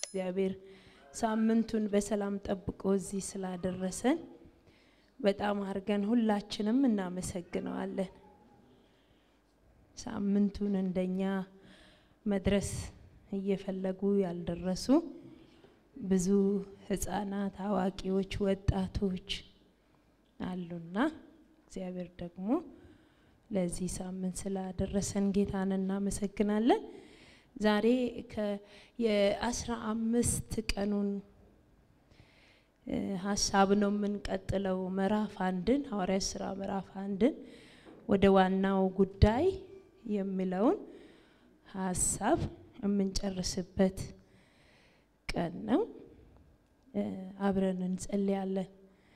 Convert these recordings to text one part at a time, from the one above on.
እግዚአብሔር ሳምንቱን በሰላም ጠብቆ እዚህ ስላደረሰን በጣም አድርገን ሁላችንም እናመሰግነዋለን። ሳምንቱን እንደኛ መድረስ እየፈለጉ ያልደረሱ ብዙ ሕፃናት፣ አዋቂዎች፣ ወጣቶች አሉና እግዚአብሔር ደግሞ ለዚህ ሳምንት ስላደረሰን ጌታን እናመሰግናለን። ዛሬ የአስራ አምስት ቀኑን ሀሳብ ነው የምንቀጥለው። ምዕራፍ አንድን ሐዋርያት ስራ ምዕራፍ አንድን ወደ ዋናው ጉዳይ የሚለውን ሀሳብ የምንጨርስበት ቀን ነው። አብረን እንጸልያለን።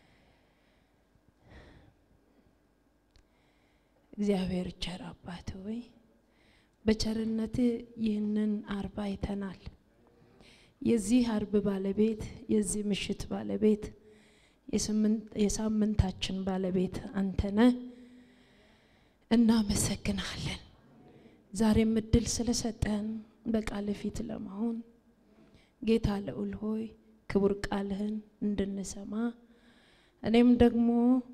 እግዚአብሔር ቸር አባት ሆይ በቸርነት ይህንን አርብ አይተናል። የዚህ አርብ ባለቤት የዚህ ምሽት ባለቤት የሳምንታችን ባለቤት አንተነ እናመሰግናለን። ዛሬም እድል ስለሰጠን በቃል ፊት ለመሆን ጌታ ልዑል ሆይ ክቡር ቃልህን እንድንሰማ እኔም ደግሞ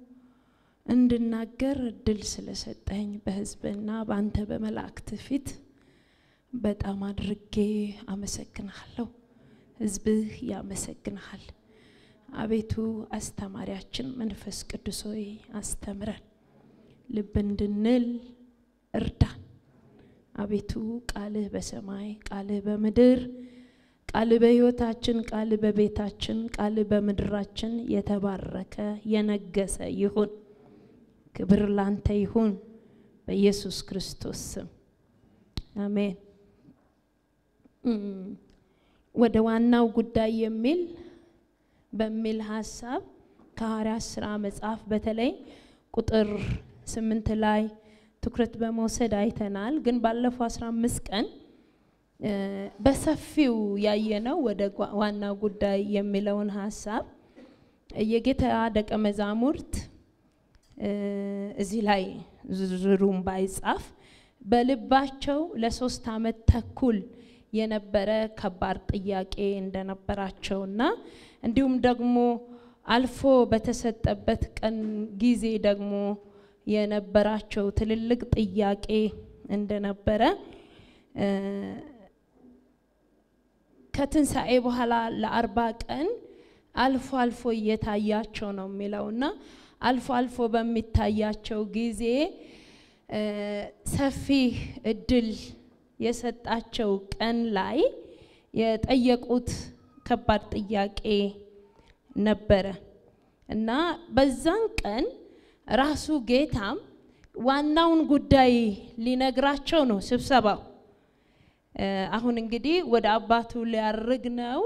እንድናገር እድል ስለሰጠኝ በሕዝብና በአንተ በመላእክት ፊት በጣም አድርጌ አመሰግናለሁ። ሕዝብህ ያመሰግንሃል። አቤቱ አስተማሪያችን መንፈስ ቅዱስ ሆይ አስተምረን፣ ልብ እንድንል እርዳን። አቤቱ ቃልህ በሰማይ ቃልህ በምድር ቃልህ በሕይወታችን ቃልህ በቤታችን ቃልህ በምድራችን የተባረከ የነገሰ ይሁን። ክብር ላንተ ይሁን በኢየሱስ ክርስቶስ ስም አሜን። ወደ ዋናው ጉዳይ የሚል በሚል ሀሳብ ከሐዋርያት ስራ መጽሐፍ በተለይ ቁጥር ስምንት ላይ ትኩረት በመውሰድ አይተናል። ግን ባለፈው አስራ አምስት ቀን በሰፊው ያየነው ወደ ዋናው ጉዳይ የሚለውን ሀሳብ የጌታ ደቀ መዛሙርት እዚህ ላይ ዝርዝሩም ባይጻፍ በልባቸው ለሶስት ዓመት ተኩል የነበረ ከባድ ጥያቄ እንደነበራቸውና እንዲሁም ደግሞ አልፎ በተሰጠበት ቀን ጊዜ ደግሞ የነበራቸው ትልልቅ ጥያቄ እንደነበረ ከትንሣኤ በኋላ ለአርባ ቀን አልፎ አልፎ እየታያቸው ነው የሚለውና አልፎ አልፎ በሚታያቸው ጊዜ ሰፊ እድል የሰጣቸው ቀን ላይ የጠየቁት ከባድ ጥያቄ ነበረ እና በዛን ቀን ራሱ ጌታም ዋናውን ጉዳይ ሊነግራቸው ነው ስብሰባው። አሁን እንግዲህ ወደ አባቱ ሊያርግ ነው።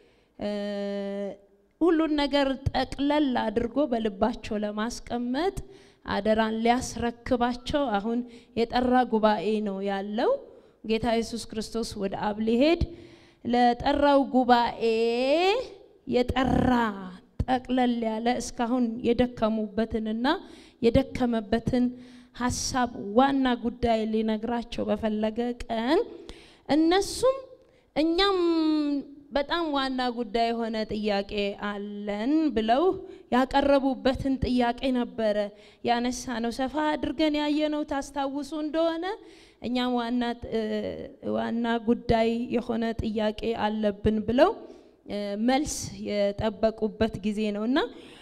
ሁሉን ነገር ጠቅለል አድርጎ በልባቸው ለማስቀመጥ አደራን ሊያስረክባቸው አሁን የጠራ ጉባኤ ነው ያለው። ጌታ ኢየሱስ ክርስቶስ ወደ አብ ሊሄድ ለጠራው ጉባኤ የጠራ ጠቅለል ያለ እስካሁን የደከሙበትንና የደከመበትን ሀሳብ ዋና ጉዳይ ሊነግራቸው በፈለገ ቀን እነሱም እኛም በጣም ዋና ጉዳይ የሆነ ጥያቄ አለን ብለው ያቀረቡበትን ጥያቄ ነበረ ያነሳ ነው። ሰፋ አድርገን ያየነው ታስታውሱ እንደሆነ እኛም ዋና ጉዳይ የሆነ ጥያቄ አለብን ብለው መልስ የጠበቁበት ጊዜ ነው እና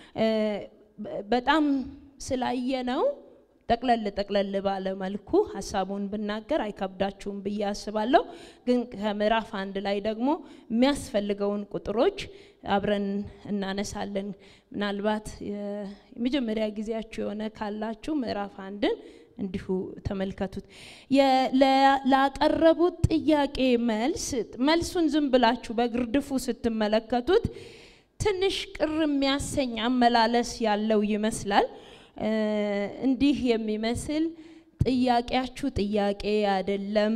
በጣም ስላየነው ጠቅለል ጠቅለል ባለ መልኩ ሀሳቡን ብናገር አይከብዳችሁም ብዬ አስባለሁ። ግን ከምዕራፍ አንድ ላይ ደግሞ የሚያስፈልገውን ቁጥሮች አብረን እናነሳለን። ምናልባት የመጀመሪያ ጊዜያችሁ የሆነ ካላችሁ ምዕራፍ አንድን እንዲሁ ተመልከቱት። ላቀረቡት ጥያቄ መልስ መልሱን ዝም ብላችሁ በግርድፉ ስትመለከቱት ትንሽ ቅር የሚያሰኝ አመላለስ ያለው ይመስላል። እንዲህ የሚመስል ጥያቄያችሁ ጥያቄ አይደለም፣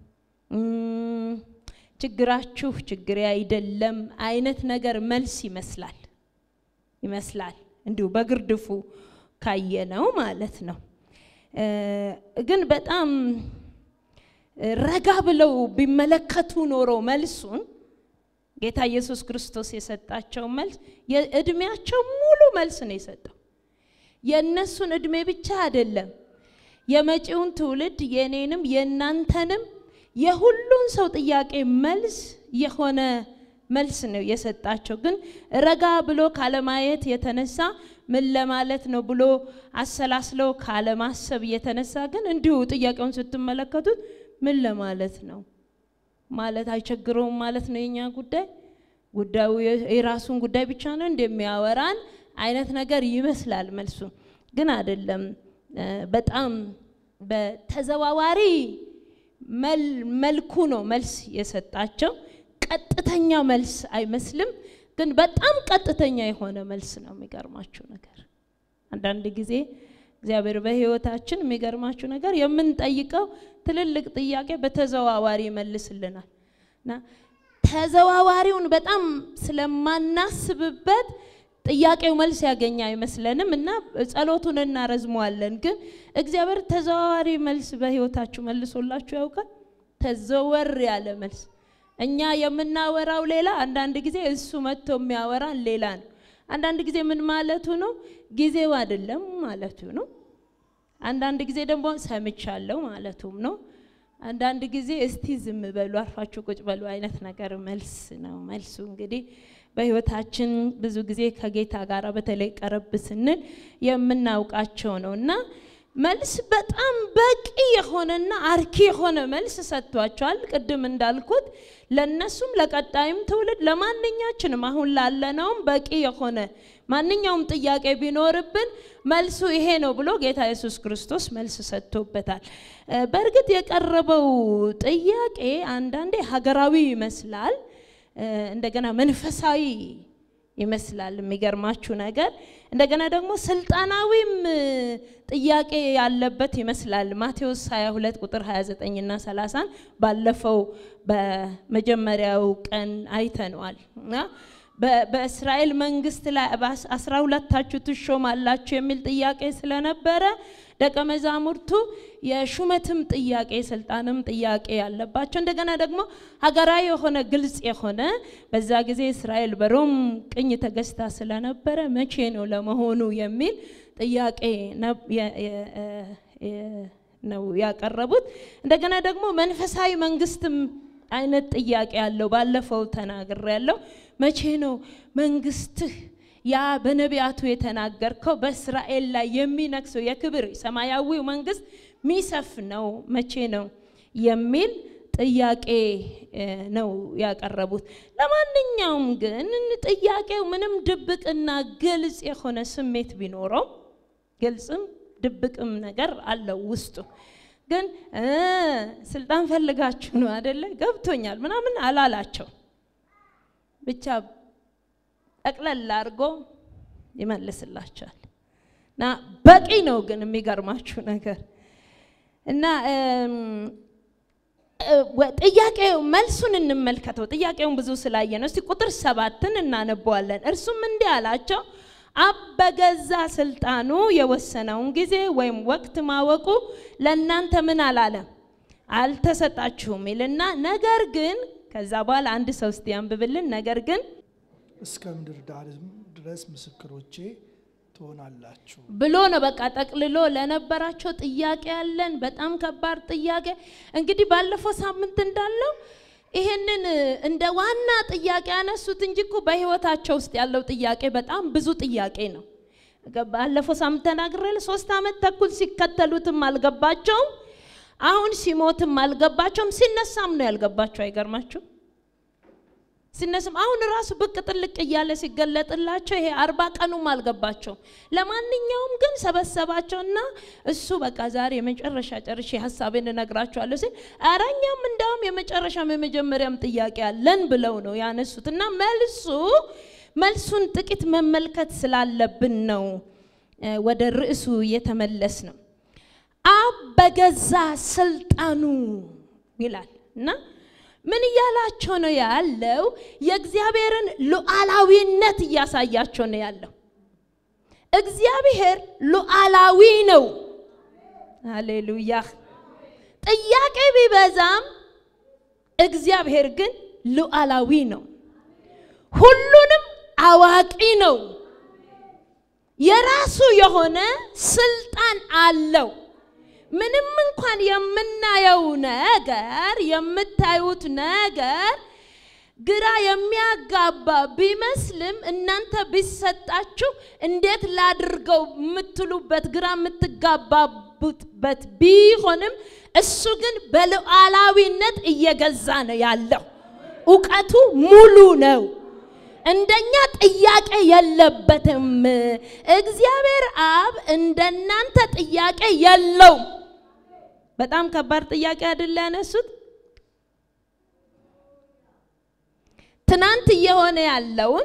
ችግራችሁ ችግሬ አይደለም አይነት ነገር መልስ ይመስላል ይመስላል እንዲሁ በግርድፉ ካየነው ማለት ነው። ግን በጣም ረጋ ብለው ቢመለከቱ ኖሮ መልሱን ጌታ ኢየሱስ ክርስቶስ የሰጣቸው መልስ የእድሜያቸው ሙሉ መልስ ነው የሰጠው። የእነሱን እድሜ ብቻ አይደለም፣ የመጪውን ትውልድ የእኔንም የእናንተንም የሁሉን ሰው ጥያቄ መልስ የሆነ መልስ ነው የሰጣቸው። ግን ረጋ ብሎ ካለማየት የተነሳ ምን ለማለት ነው ብሎ አሰላስለው ካለማሰብ የተነሳ ግን እንዲሁ ጥያቄውን ስትመለከቱት ምን ለማለት ነው ማለት አይቸግረውም ማለት ነው። የኛ ጉዳይ ጉዳዩ የራሱን ጉዳይ ብቻ ነው እንደሚያወራን አይነት ነገር ይመስላል። መልሱ ግን አይደለም። በጣም በተዘዋዋሪ መልኩ ነው መልስ የሰጣቸው። ቀጥተኛ መልስ አይመስልም፣ ግን በጣም ቀጥተኛ የሆነ መልስ ነው። የሚገርማችሁ ነገር አንዳንድ ጊዜ እግዚአብሔር በሕይወታችን የሚገርማችሁ ነገር የምንጠይቀው ትልልቅ ጥያቄ በተዘዋዋሪ ይመልስልናል እና ተዘዋዋሪውን በጣም ስለማናስብበት ጥያቄው መልስ ያገኘ አይመስለንም እና ጸሎቱን እናረዝመዋለን። ግን እግዚአብሔር ተዘዋዋሪ መልስ በሕይወታችሁ መልሶላችሁ ያውቃል? ተዘወር ያለ መልስ እኛ የምናወራው ሌላ፣ አንዳንድ ጊዜ እሱ መጥቶ የሚያወራን ሌላ ነው። አንዳንድ ጊዜ ምን ማለቱ ነው? ጊዜው አይደለም ማለቱ ነው። አንዳንድ ጊዜ ደግሞ ሰምቻለሁ ማለቱም ነው። አንዳንድ ጊዜ እስቲ ዝም በሉ አርፋችሁ ቁጭ በሉ አይነት ነገር መልስ ነው። መልሱ እንግዲህ በሕይወታችን ብዙ ጊዜ ከጌታ ጋር በተለይ ቀረብ ስንል የምናውቃቸው ነው እና መልስ በጣም በቂ የሆነና አርኪ የሆነ መልስ ሰጥቷቸዋል። ቅድም እንዳልኩት ለነሱም ለቀጣይም ትውልድ ለማንኛችንም አሁን ላለነውም በቂ የሆነ ማንኛውም ጥያቄ ቢኖርብን መልሱ ይሄ ነው ብሎ ጌታ ኢየሱስ ክርስቶስ መልስ ሰጥቶበታል። በእርግጥ የቀረበው ጥያቄ አንዳንዴ ሀገራዊ ይመስላል፣ እንደገና መንፈሳዊ ይመስላል። የሚገርማችሁ ነገር እንደገና ደግሞ ስልጣናዊም ጥያቄ ያለበት ይመስላል። ማቴዎስ 22 ቁጥር 29 እና 30 ባለፈው በመጀመሪያው ቀን አይተነዋል እና በእስራኤል መንግስት ላይ አስራ ሁለታችሁ ትሾማላችሁ የሚል ጥያቄ ስለነበረ ደቀ መዛሙርቱ የሹመትም ጥያቄ የስልጣንም ጥያቄ ያለባቸው እንደገና ደግሞ ሀገራዊ የሆነ ግልጽ የሆነ በዛ ጊዜ እስራኤል በሮም ቅኝ ተገዝታ ስለነበረ መቼ ነው ለመሆኑ የሚል ጥያቄ ነው ያቀረቡት። እንደገና ደግሞ መንፈሳዊ መንግስትም አይነት ጥያቄ ያለው ባለፈው ተናግሬ ያለው መቼ ነው መንግስትህ ያ በነቢያቱ የተናገርከው በእስራኤል ላይ የሚነግሰው የክብር ሰማያዊው መንግስት ሚሰፍ ነው መቼ ነው የሚል ጥያቄ ነው ያቀረቡት። ለማንኛውም ግን ጥያቄው ምንም ድብቅና ግልጽ የሆነ ስሜት ቢኖረው ግልጽም ድብቅም ነገር አለው ውስጡ። ግን ስልጣን ፈልጋችሁ ነው አደለ? ገብቶኛል ምናምን አላላቸው። ብቻ ጠቅለል አድርጎ ይመልስላቸዋል እና በቂ ነው። ግን የሚገርማችሁ ነገር እና ጥያቄው መልሱን እንመልከተው። ጥያቄውን ብዙ ስላየ ነው። እስቲ ቁጥር ሰባትን እናነበዋለን። እርሱም እንዲህ አላቸው አብ በገዛ ስልጣኑ የወሰነውን ጊዜ ወይም ወቅት ማወቁ ለእናንተ ምን አላለም አልተሰጣችሁም ይልና ነገር ግን ከዛ በኋላ አንድ ሰው እስቲ ያንብብልን። ነገር ግን እስከ ምድር ዳርም ድረስ ምስክሮቼ ትሆናላችሁ ብሎ ነው በቃ ጠቅልሎ ለነበራቸው ጥያቄ ያለን በጣም ከባድ ጥያቄ። እንግዲህ ባለፈው ሳምንት እንዳለው ይሄንን እንደ ዋና ጥያቄ ያነሱት እንጂ እኮ በህይወታቸው ውስጥ ያለው ጥያቄ በጣም ብዙ ጥያቄ ነው። ባለፈው ሳምንት ተናግሬ ሶስት ዓመት ተኩል ሲከተሉትም አልገባቸውም። አሁን ሲሞትም አልገባቸውም። ሲነሳም ነው ያልገባቸው። አይገርማችሁ? ሲነስም አሁን ራሱ ብቅ ጥልቅ እያለ ሲገለጥላቸው ይሄ አርባ ቀኑም አልገባቸውም። ለማንኛውም ግን ሰበሰባቸውና እሱ በቃ ዛሬ የመጨረሻ ጨርሼ ሀሳቤን እነግራቸዋለሁ ሲል ኧረ እኛም እንዳውም የመጨረሻም የመጀመሪያም ጥያቄ አለን ብለው ነው ያነሱት እና መልሱ መልሱን ጥቂት መመልከት ስላለብን ነው ወደ ርዕሱ የተመለስ ነው። አብ በገዛ ስልጣኑ ይላል እና ምን እያላቸው ነው ያለው? የእግዚአብሔርን ሉዓላዊነት እያሳያቸው ነው ያለው። እግዚአብሔር ሉዓላዊ ነው። ሃሌሉያ። ጥያቄ ቢበዛም እግዚአብሔር ግን ሉዓላዊ ነው። ሁሉንም አዋቂ ነው። የራሱ የሆነ ስልጣን አለው። ምንም እንኳን የምናየው ነገር የምታዩት ነገር ግራ የሚያጋባ ቢመስልም እናንተ ቢሰጣችሁ እንዴት ላድርገው የምትሉበት ግራ የምትጋባቡበት ቢሆንም እሱ ግን በሉዓላዊነት እየገዛ ነው ያለው። እውቀቱ ሙሉ ነው። እንደኛ ጥያቄ የለበትም። እግዚአብሔር አብ እንደናንተ ጥያቄ የለውም። በጣም ከባድ ጥያቄ አይደለ ያነሱት? ትናንት እየሆነ ያለውን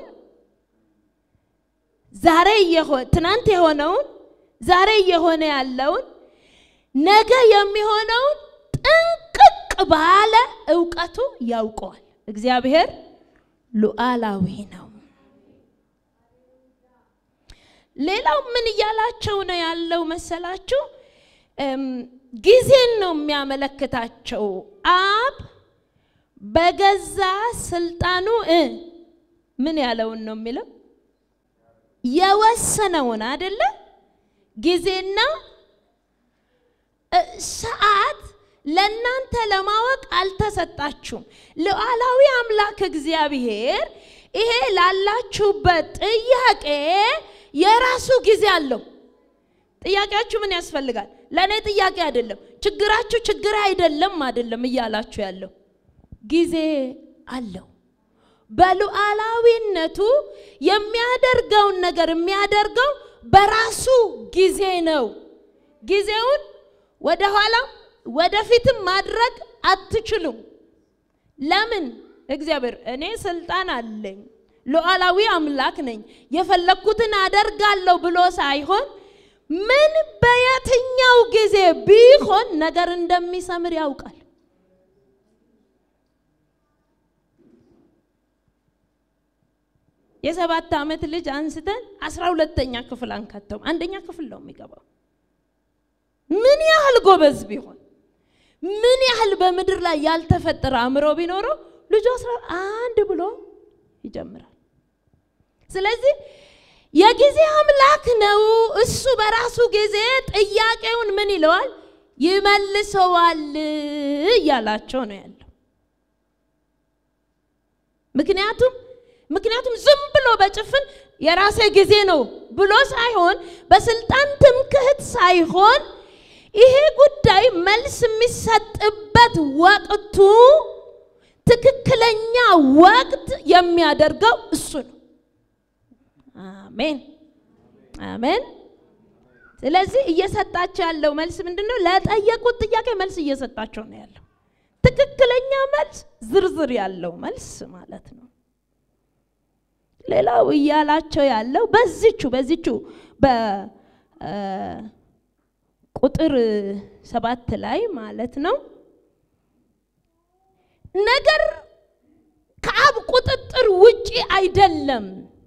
ዛሬ ትናንት የሆነውን ዛሬ እየሆነ ያለውን ነገ የሚሆነውን ጥንቅቅ ባለ እውቀቱ ያውቀዋል። እግዚአብሔር ሉዓላዊ ነው። ሌላው ምን እያላቸው ነው ያለው መሰላችሁ? ጊዜን ነው የሚያመለክታቸው። አብ በገዛ ስልጣኑ ምን ያለውን ነው የሚለው የወሰነውን አይደለ? ጊዜና ሰዓት ለእናንተ ለማወቅ አልተሰጣችሁም። ሉዓላዊ አምላክ እግዚአብሔር ይሄ ላላችሁበት ጥያቄ የራሱ ጊዜ አለው። ጥያቄያችሁ ምን ያስፈልጋል? ለእኔ ጥያቄ አይደለም፣ ችግራችሁ ችግር አይደለም አይደለም እያላችሁ ያለው ጊዜ አለው። በሉዓላዊነቱ የሚያደርገውን ነገር የሚያደርገው በራሱ ጊዜ ነው። ጊዜውን ወደ ኋላም ወደፊትም ማድረግ አትችሉም። ለምን? እግዚአብሔር እኔ ስልጣን አለኝ፣ ሉዓላዊ አምላክ ነኝ፣ የፈለግኩትን አደርጋለሁ ብሎ ሳይሆን ምን በየትኛው ጊዜ ቢሆን ነገር እንደሚሰምር ያውቃል። የሰባት ዓመት ልጅ አንስተን አስራ ሁለተኛ ክፍል አንከተውም። አንደኛ ክፍል ነው የሚገባው። ምን ያህል ጎበዝ ቢሆን ምን ያህል በምድር ላይ ያልተፈጠረ አእምሮ ቢኖረው ልጁ አስራ አንድ ብሎ ይጀምራል። ስለዚህ የጊዜ አምላክ ነው። እሱ በራሱ ጊዜ ጥያቄውን ምን ይለዋል ይመልሰዋል እያላቸው ነው ያለው። ምክንያቱም ምክንያቱም ዝም ብሎ በጭፍን የራሴ ጊዜ ነው ብሎ ሳይሆን በስልጣን ትምክህት ሳይሆን ይሄ ጉዳይ መልስ የሚሰጥበት ወቅቱ ትክክለኛ ወቅት የሚያደርገው እሱ ነው። አሜን አሜን። ስለዚህ እየሰጣቸው ያለው መልስ ምንድን ነው? ለጠየቁት ጥያቄ መልስ እየሰጣቸው ነው ያለው። ትክክለኛ መልስ፣ ዝርዝር ያለው መልስ ማለት ነው። ሌላው እያላቸው ያለው በዚቹ በዚቹ በቁጥር ሰባት ላይ ማለት ነው ነገር ከአብ ቁጥጥር ውጪ አይደለም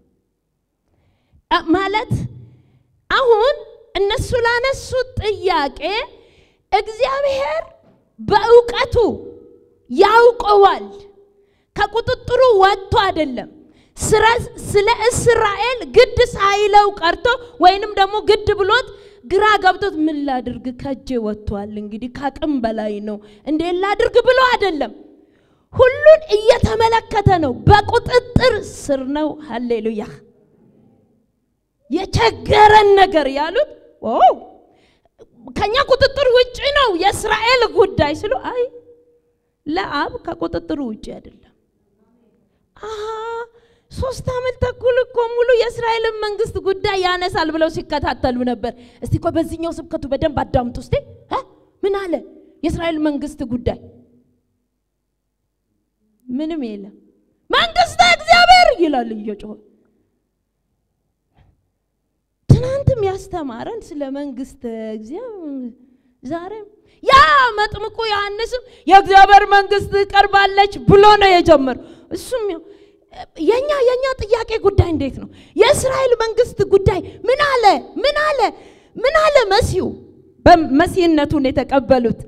ማለት አሁን እነሱ ላነሱት ጥያቄ እግዚአብሔር በእውቀቱ ያውቀዋል። ከቁጥጥሩ ወጥቶ አይደለም። ስለ እስራኤል ግድ ሳይለው ቀርቶ ወይንም ደግሞ ግድ ብሎት ግራ ገብቶት ምን ላድርግ ከእጄ ወጥቷል፣ እንግዲህ ከአቅም በላይ ነው፣ እንዴት ላድርግ ብሎ አይደለም። ሁሉን እየተመለከተ ነው። በቁጥጥር ስር ነው። ሃሌሉያ። የቸገረን ነገር ያሉት ከኛ ቁጥጥር ውጭ ነው የእስራኤል ጉዳይ ስሉ፣ አይ ለአብ ከቁጥጥሩ ውጭ አይደለም። አሃ ሶስት ዓመት ተኩል እኮ ሙሉ የእስራኤልን መንግስት ጉዳይ ያነሳል ብለው ሲከታተሉ ነበር። እስቲ እኮ በዚህኛው ስብከቱ በደንብ አዳምጡ። እስቲ ምን አለ የእስራኤል መንግስት ጉዳይ? ምንም የለም። መንግስተ እግዚአብሔር ይላል እየጮኸ ትናንትም ያስተማረን ስለ መንግስት እግዚአብሔር ዛሬም ያ መጥምቁ ዮሐንስም የእግዚአብሔር መንግስት ቀርባለች ብሎ ነው የጀመረው። እሱም የኛ የኛ ጥያቄ ጉዳይ እንዴት ነው? የእስራኤል መንግስት ጉዳይ ምን አለ? ምን አለ? ምን አለ መሲሁ በመሲህነቱን የተቀበሉት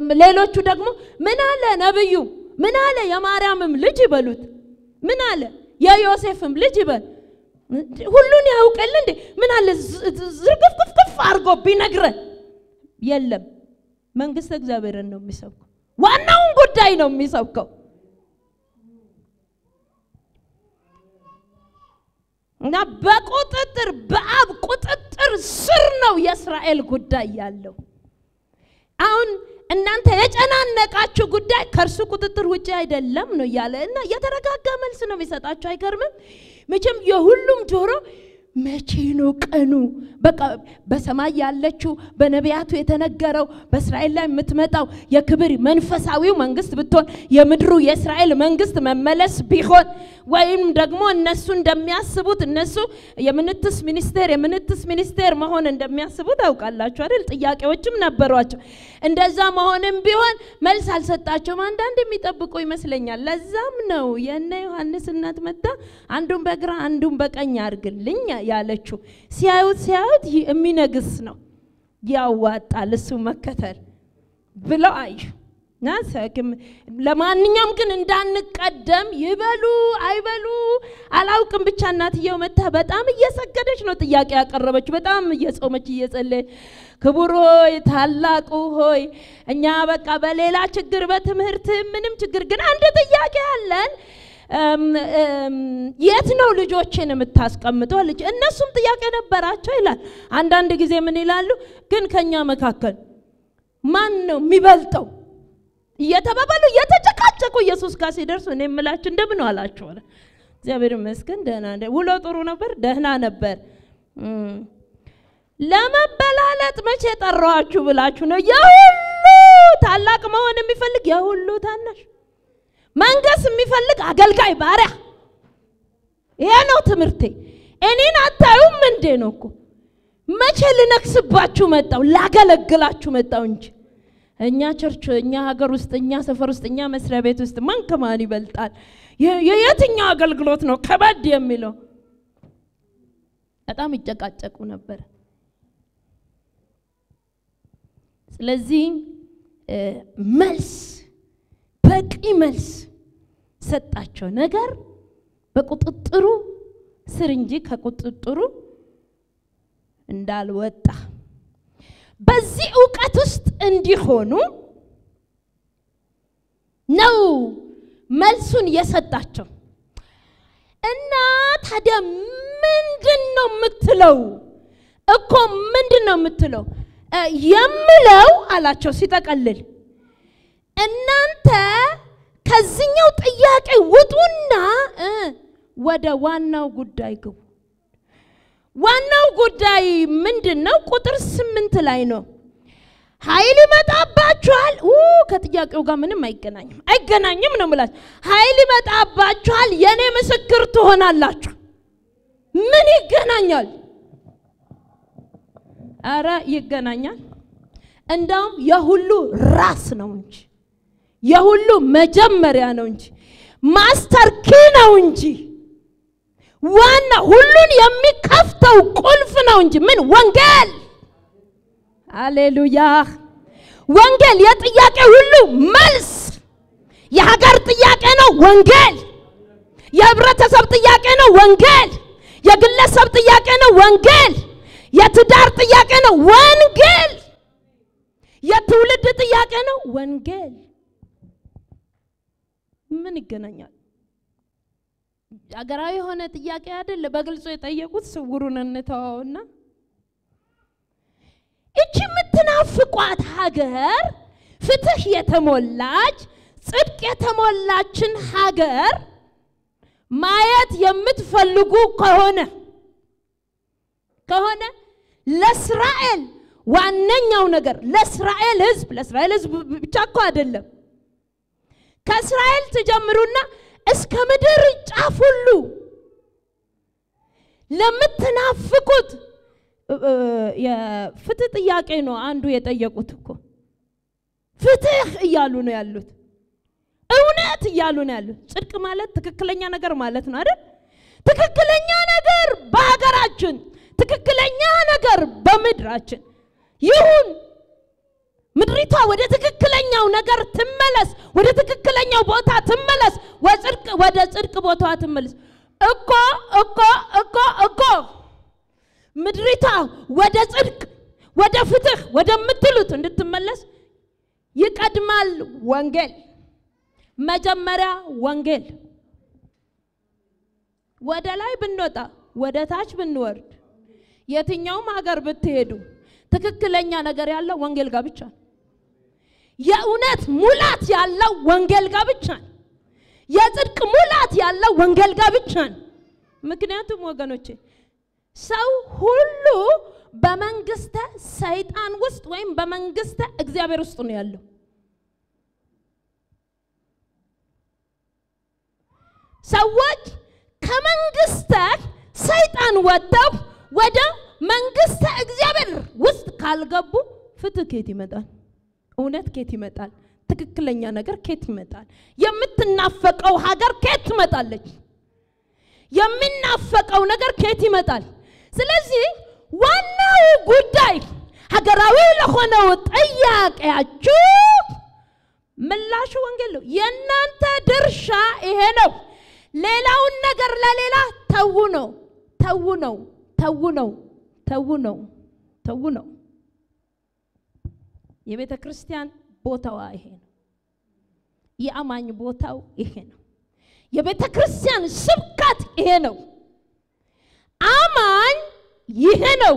ሌሎቹ ደግሞ ምን አለ ነብዩ ምን አለ የማርያምም ልጅ ይበሉት ምን አለ የዮሴፍም ልጅ ይበል ሁሉን ያውቀል እንዴ? ምን አለ ዝርግፍግፍግፍ አድርጎ ቢነግረን። የለም መንግስት እግዚአብሔርን ነው የሚሰብከው። ዋናውን ጉዳይ ነው የሚሰብከው። እና በቁጥጥር በአብ ቁጥጥር ስር ነው የእስራኤል ጉዳይ ያለው። አሁን እናንተ የጨናነቃችሁ ጉዳይ ከእርሱ ቁጥጥር ውጭ አይደለም ነው እያለ እና የተረጋጋ መልስ ነው የሚሰጣችሁ። አይገርምም? መቼም የሁሉም ጆሮ መቼ ነው ቀኑ? በቃ በሰማይ ያለችው በነቢያቱ የተነገረው በእስራኤል ላይ የምትመጣው የክብር መንፈሳዊው መንግስት ብትሆን የምድሩ የእስራኤል መንግስት መመለስ ቢሆን ወይም ደግሞ እነሱ እንደሚያስቡት እነሱ የምንትስ ሚኒስቴር የምንትስ ሚኒስቴር መሆን እንደሚያስቡ ታውቃላችሁ አይደል? ጥያቄዎችም ነበሯቸው። እንደዛ መሆንም ቢሆን መልስ አልሰጣቸውም። አንዳንድ የሚጠብቁ ይመስለኛል። ለዛም ነው የእነ ዮሐንስ እናት መጣ አንዱን በግራ አንዱን በቀኝ አድርግልኝ ያለችው። ሲያዩት ሲያዩት የሚነግስ ነው ያዋጣል እሱ መከተል ብለው አዩ። ለማንኛውም ግን እንዳንቀደም ይበሉ አይበሉ አላውቅም። ብቻ እናትየው መታ በጣም እየሰገደች ነው ጥያቄ ያቀረበች፣ በጣም እየጾመች እየጸለየች፣ ክቡር ሆይ ታላቁ ሆይ እኛ በቃ በሌላ ችግር በትምህርት ምንም ችግር ግን አንድ ጥያቄ አለን የት ነው ልጆችን የምታስቀምጠው? ልጅ እነሱም ጥያቄ ነበራቸው ይላል። አንዳንድ ጊዜ ምን ይላሉ? ግን ከኛ መካከል ማን ነው የሚበልጠው እየተባባሉ እየተጨቃጨቁ ኢየሱስ ጋር ሲደርሱ እኔ የምላችሁ እንደምን አላችሁ? እግዚአብሔር ይመስገን ደህና ውሎ ጥሩ ነበር፣ ደህና ነበር። ለመበላለጥ መቼ ጠራኋችሁ ብላችሁ ነው የሁሉ ታላቅ መሆን የሚፈልግ የሁሉ ታናሽ መንገስ የሚፈልግ አገልጋይ ባሪያ። ይሄ ነው ትምህርቴ። እኔን አታዩም እንዴ ነው እኮ መቼ ልነግስባችሁ መጣው? ላገለግላችሁ መጣው እንጂ እኛ ቸርች፣ እኛ ሀገር ውስጥ፣ እኛ ሰፈር ውስጥ፣ እኛ መስሪያ ቤት ውስጥ ማን ከማን ይበልጣል? የየትኛው አገልግሎት ነው ከበድ የሚለው? በጣም ይጨቃጨቁ ነበር። ስለዚህ መልስ በቂ መልስ ሰጣቸው። ነገር በቁጥጥሩ ስር እንጂ ከቁጥጥሩ እንዳልወጣ በዚህ እውቀት ውስጥ እንዲሆኑ ነው መልሱን የሰጣቸው። እና ታዲያ ምንድን ነው የምትለው? እኮ ምንድን ነው የምትለው? የምለው አላቸው ሲጠቀልል እናንተ ከዚህኛው ጥያቄ ውጡና ወደ ዋናው ጉዳይ ግቡ። ዋናው ጉዳይ ምንድን ነው? ቁጥር ስምንት ላይ ነው። ኃይል ይመጣባችኋል። ከጥያቄው ጋር ምንም አይገናኝም፣ አይገናኝም ነው የምላችሁ። ኃይል ይመጣባችኋል፣ የእኔ ምስክር ትሆናላችሁ። ምን ይገናኛል? አረ ይገናኛል። እንዳውም የሁሉ ራስ ነው እንጂ የሁሉ መጀመሪያ ነው እንጂ ማስተር ኪ ነው እንጂ ዋና ሁሉን የሚከፍተው ቁልፍ ነው እንጂ ምን ወንጌል። አሌሉያ! ወንጌል የጥያቄ ሁሉ መልስ። የሀገር ጥያቄ ነው ወንጌል። የህብረተሰብ ጥያቄ ነው ወንጌል። የግለሰብ ጥያቄ ነው ወንጌል። የትዳር ጥያቄ ነው ወንጌል። የትውልድ ጥያቄ ነው ወንጌል። ምን ይገናኛል? ሀገራዊ የሆነ ጥያቄ አይደለ። በግልጹ የጠየቁት ስውሩን እንተዋውና እቺ የምትናፍቋት ሀገር ፍትህ የተሞላች ጽድቅ የተሞላችን ሀገር ማየት የምትፈልጉ ከሆነ ከሆነ ለእስራኤል ዋነኛው ነገር ለእስራኤል ሕዝብ ለእስራኤል ሕዝብ ብቻ እኮ አይደለም። ከእስራኤል ትጀምሩና እስከ ምድር ጫፍ ሁሉ ለምትናፍቁት የፍትህ ጥያቄ ነው አንዱ የጠየቁት እኮ ፍትህ እያሉ ነው ያሉት። እውነት እያሉ ነው ያሉት። ጽድቅ ማለት ትክክለኛ ነገር ማለት ነው አይደል? ትክክለኛ ነገር በሀገራችን፣ ትክክለኛ ነገር በምድራችን ይሁን። ምድሪቷ ወደ ትክክለኛው ነገር ትመለስ፣ ወደ ትክክለኛው ቦታ ትመለስ፣ ወጽድቅ ወደ ጽድቅ ቦታዋ ትመለስ። እኮ እኮ እኮ እኮ ምድሪቷ ወደ ጽድቅ ወደ ፍትህ ወደምትሉት እንድትመለስ ይቀድማል ወንጌል። መጀመሪያ ወንጌል። ወደ ላይ ብንወጣ ወደ ታች ብንወርድ የትኛውም ሀገር ብትሄዱ ትክክለኛ ነገር ያለው ወንጌል ጋር ብቻ ነው። የእውነት ሙላት ያለው ወንጌል ጋር ብቻ ነው። የጽድቅ ሙላት ያለው ወንጌል ጋር ብቻ ነው። ምክንያቱም ወገኖቼ ሰው ሁሉ በመንግስተ ሰይጣን ውስጥ ወይም በመንግስተ እግዚአብሔር ውስጥ ነው ያለው። ሰዎች ከመንግስተ ሰይጣን ወጥተው ወደ መንግስተ እግዚአብሔር ውስጥ ካልገቡ ፍትህ ኬት ይመጣል? እውነት ኬት ይመጣል? ትክክለኛ ነገር ኬት ይመጣል? የምትናፈቀው ሀገር ኬት ትመጣለች? የሚናፈቀው ነገር ኬት ይመጣል? ስለዚህ ዋናው ጉዳይ ሀገራዊ ለሆነው ጥያቄያችሁ ምላሹ ወንጌል ነው። የእናንተ ድርሻ ይሄ ነው። ሌላውን ነገር ለሌላ ተዉ ነው፣ ተዉ ነው፣ ተዉ ነው፣ ተዉ ነው፣ ተዉ ነው። የቤተ ክርስቲያን ቦታዋ ይሄ ነው። የአማኝ ቦታው ይሄ ነው። የቤተ ክርስቲያን ስብከት ይሄ ነው። አማኝ ይሄ ነው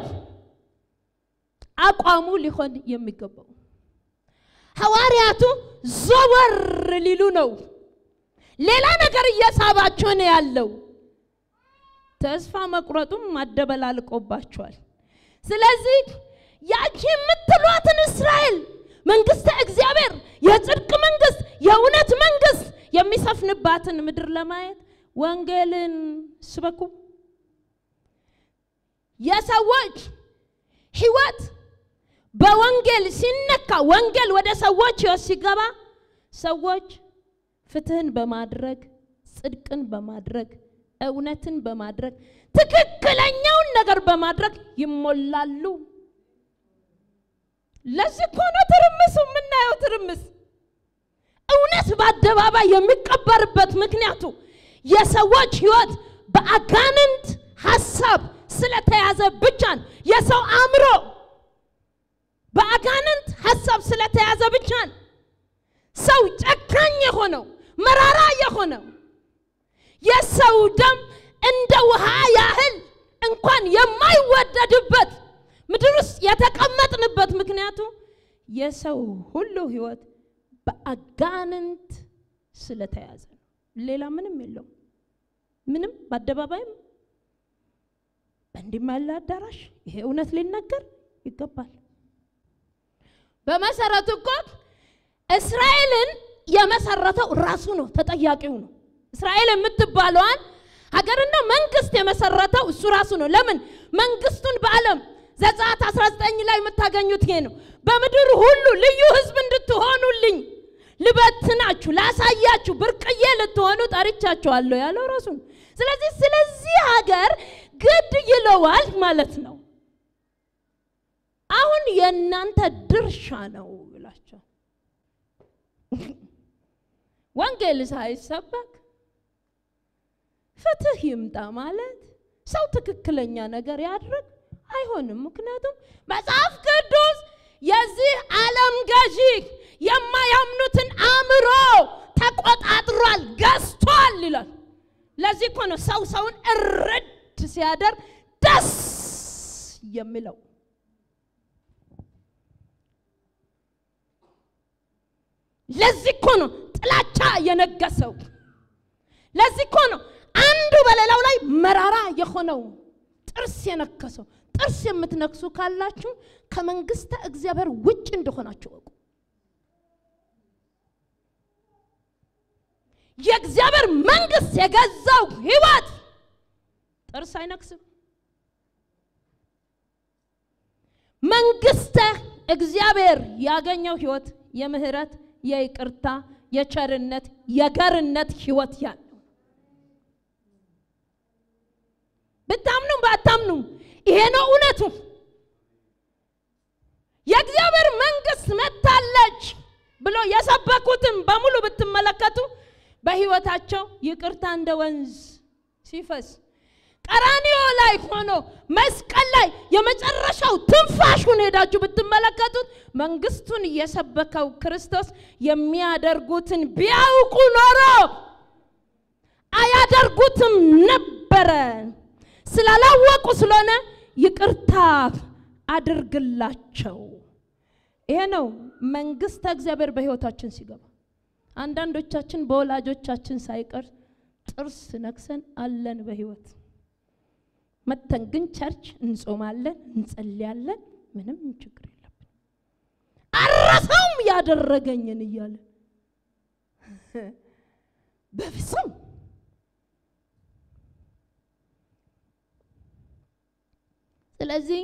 አቋሙ ሊሆን የሚገባው። ሐዋርያቱ ዘወር ሊሉ ነው። ሌላ ነገር እየሳባቸው ነው ያለው። ተስፋ መቁረጡም አደበላልቆባቸዋል። ስለዚህ ያቺ የምትሏትን እስራኤል መንግስተ እግዚአብሔር የጽድቅ መንግስት፣ የእውነት መንግስት የሚሰፍንባትን ምድር ለማየት ወንጌልን ስበኩ። የሰዎች ህይወት በወንጌል ሲነካ፣ ወንጌል ወደ ሰዎች ህይወት ሲገባ ሰዎች ፍትህን በማድረግ ጽድቅን በማድረግ እውነትን በማድረግ ትክክለኛውን ነገር በማድረግ ይሞላሉ። ለዚህ እኮ ነው ትርምሱ የምናየው። ትርምስ እውነት በአደባባይ የሚቀበርበት ምክንያቱ የሰዎች ህይወት በአጋንንት ሀሳብ ስለተያዘ ብቻ ነው። የሰው አእምሮ በአጋንንት ሀሳብ ስለተያዘ ብቻ ነው። ሰው ጨካኝ የሆነው መራራ የሆነው የሰው ደም እንደ ውሃ ያህል እንኳን የማይወደድበት ምድር ውስጥ የተቀመጥንበት ምክንያቱ የሰው ሁሉ ህይወት በአጋንንት ስለተያዘ ነው። ሌላ ምንም የለውም። ምንም በአደባባይም በእንዲህም ያለ አዳራሽ ይሄ እውነት ሊነገር ይገባል። በመሰረቱ እኮ እስራኤልን የመሰረተው ራሱ ነው፣ ተጠያቂው ነው። እስራኤል የምትባለዋን ሀገርና መንግስት የመሰረተው እሱ ራሱ ነው። ለምን መንግስቱን በዓለም ዘጸአት 19 ላይ የምታገኙት ይሄ ነው። በምድር ሁሉ ልዩ ህዝብ እንድትሆኑልኝ ልበትናችሁ፣ ላሳያችሁ፣ ብርቅዬ ልትሆኑ ጠርቻችኋለሁ ያለው ራሱ ነው። ስለዚህ ስለዚህ ሀገር ግድ ይለዋል ማለት ነው። አሁን የእናንተ ድርሻ ነው ብላቸው ወንጌል ሳይሰበክ ፍትህ ይምጣ ማለት ሰው ትክክለኛ ነገር ያድርግ አይሆንም። ምክንያቱም መጽሐፍ ቅዱስ የዚህ ዓለም ገዢ የማያምኑትን አእምሮ ተቆጣጥሯል፣ ገዝቷል ይላል። ለዚህ እኮ ነው ሰው ሰውን እርድ ሲያደርግ ደስ የሚለው። ለዚህ እኮ ነው ጥላቻ የነገሰው። ለዚህ እኮ ነው አንዱ በሌላው ላይ መራራ የሆነው ጥርስ የነከሰው። ጥርስ የምትነክሱ ካላችሁ ከመንግስተ እግዚአብሔር ውጭ እንደሆናችሁ እወቁ። የእግዚአብሔር መንግስት የገዛው ህይወት ጥርስ አይነክስም። መንግስተ እግዚአብሔር ያገኘው ህይወት የምህረት፣ የይቅርታ፣ የቸርነት፣ የገርነት ህይወት ያለው ብታምኑም ባታምኑም ይሄ ነው እውነቱ። የእግዚአብሔር መንግስት መጥታለች ብሎ የሰበኩትን በሙሉ ብትመለከቱ በህይወታቸው ይቅርታ እንደ ወንዝ ሲፈስ ቀራኒዮ ላይ ሆኖ መስቀል ላይ የመጨረሻው ትንፋሹን ሄዳችሁ ብትመለከቱት መንግስቱን እየሰበከው ክርስቶስ የሚያደርጉትን ቢያውቁ ኖሮ አያደርጉትም ነበረ። ስላላወቁ ስለሆነ ይቅርታ አድርግላቸው። ይሄ ነው መንግስተ እግዚአብሔር በህይወታችን ሲገባ። አንዳንዶቻችን በወላጆቻችን ሳይቀር ጥርስ ነክሰን አለን በህይወት መተን ግን ቸርች እንጾማለን፣ እንጸልያለን፣ ምንም ችግር የለብን። አረሰውም ያደረገኝን እያለን በፍጹም ስለዚህ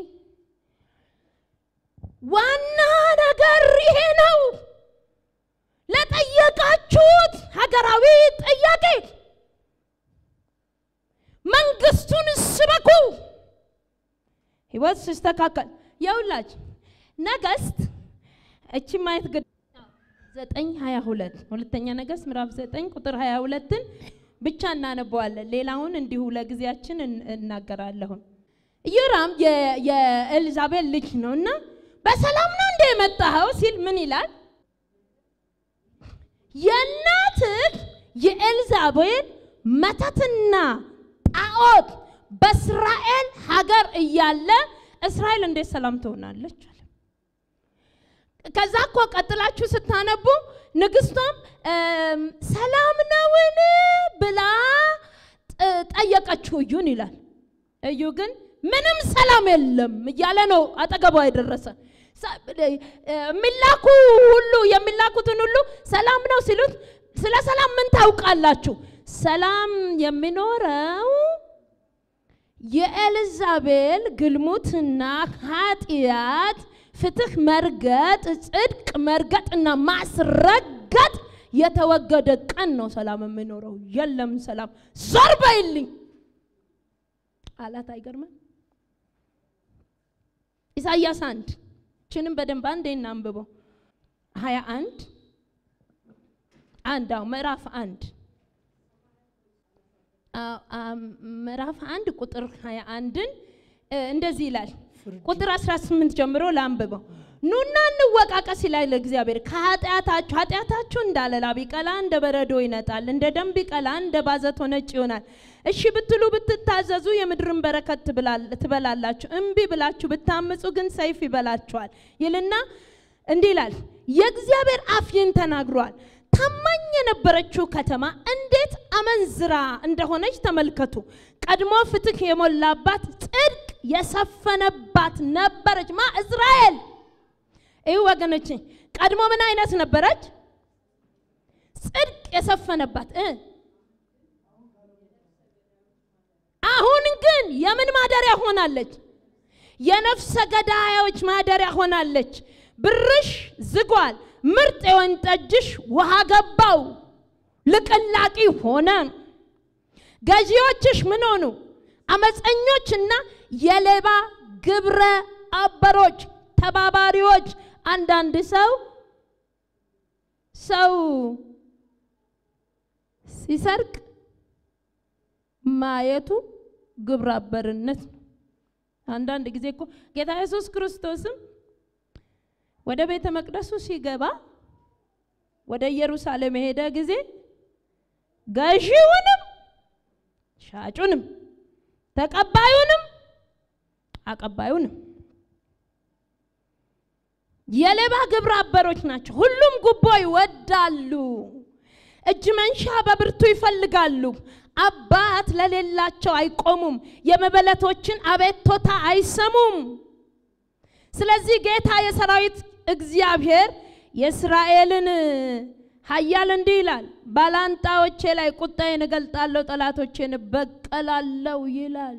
ዋና ነገር ይሄ ነው። ለጠየቃችሁት ሀገራዊ ጥያቄ መንግስቱን ስበኩ። ህይወት ሲስተካከል የውላች ነገስት እቺ ማየት ግድ ዘጠኝ ሀያ ሁለት ሁለተኛ ነገስት ምዕራፍ ዘጠኝ ቁጥር ሀያ ሁለትን ብቻ እናነበዋለን። ሌላውን እንዲሁ ለጊዜያችን እናገራለሁን። ኢዮራም የኤልዛቤል ልጅ ነው እና በሰላም ነው እንደ የመጣኸው ሲል ምን ይላል? የእናትህ የኤልዛቤል መተትና ጣዖት በእስራኤል ሀገር እያለ እስራኤል እንዴት ሰላም ትሆናለች? አለ። ከዛ እኮ ቀጥላችሁ ስታነቡ ንግስቷም ሰላም ነውን ብላ ጠየቀችው እዩን ይላል። እዩ ግን ምንም ሰላም የለም እያለ ነው አጠገቧ የደረሰ የሚላኩ ሁሉ የሚላኩትን ሁሉ ሰላም ነው ሲሉት ስለ ሰላም ምን ታውቃላችሁ? ሰላም የሚኖረው የኤልዛቤል ግልሙትና ኃጢአት፣ ፍትህ መርገጥ፣ ጽድቅ መርገጥና ማስረገጥ የተወገደ ቀን ነው ሰላም የሚኖረው። የለም ሰላም ዞር በይልኝ አላት። አይገርምም? ኢሳይያስ አንድ ችንም በደንብ አንዴ እናንብበው። ሀያ አንድ አንድ አዎ ምዕራፍ አንድ ምዕራፍ አንድ ቁጥር ሀያ አንድን እንደዚህ ይላል። ቁጥር 18 ጀምሮ ላንብበው። ኑና እንወቃቀስ ይላል እግዚአብሔር። ከኃጢአታችሁ ኃጢአታችሁ እንዳለ ላብ ቢቀላ እንደ በረዶ ይነጣል፣ እንደ ደም ቢቀላ እንደ ባዘቶ ነጭ ይሆናል። እሺ ብትሉ ብትታዘዙ የምድርን በረከት ትበላላችሁ። እምቢ ብላችሁ ብታምፁ ግን ሰይፍ ይበላችኋል ይልና እንዲህ ይላል። የእግዚአብሔር አፍ ይህን ተናግሯል። ታማኝ የነበረችው ከተማ እንዴት አመንዝራ እንደሆነች ተመልከቱ። ቀድሞ ፍትህ የሞላባት ጽድቅ የሰፈነባት ነበረች። ማ እስራኤል። ይህ ወገኖች ቀድሞ ምን አይነት ነበረች? ጽድቅ የሰፈነባት እ አሁን ግን የምን ማደሪያ ሆናለች? የነፍሰ ገዳዮች ማደሪያ ሆናለች። ብርሽ ዝጓል፣ ምርጥ የወይን ጠጅሽ ውሃ ገባው፣ ልቅላቂ ሆነ። ገዢዎችሽ ምን ሆኑ? አመፀኞችና የሌባ ግብረ አበሮች ተባባሪዎች። አንዳንድ ሰው ሰው ሲሰርቅ ማየቱ ግብረ አበርነት ነው። አንዳንድ ጊዜ እኮ ጌታ ኢየሱስ ክርስቶስም ወደ ቤተ መቅደሱ ሲገባ ወደ ኢየሩሳሌም የሄደ ጊዜ ገዢውንም ሻጩንም ተቀባዩንም አቀባዩንም የሌባ ግብረ አበሮች ናቸው። ሁሉም ጉቦ ይወዳሉ፣ እጅ መንሻ በብርቱ ይፈልጋሉ። አባት ለሌላቸው አይቆሙም፣ የመበለቶችን አቤቶታ አይሰሙም። ስለዚህ ጌታ የሰራዊት እግዚአብሔር የእስራኤልን ኃያል እንዲህ ይላል፣ ባላንጣዎቼ ላይ ቁጣዬን እገልጣለሁ፣ ጠላቶቼን እበቀላለሁ ይላል።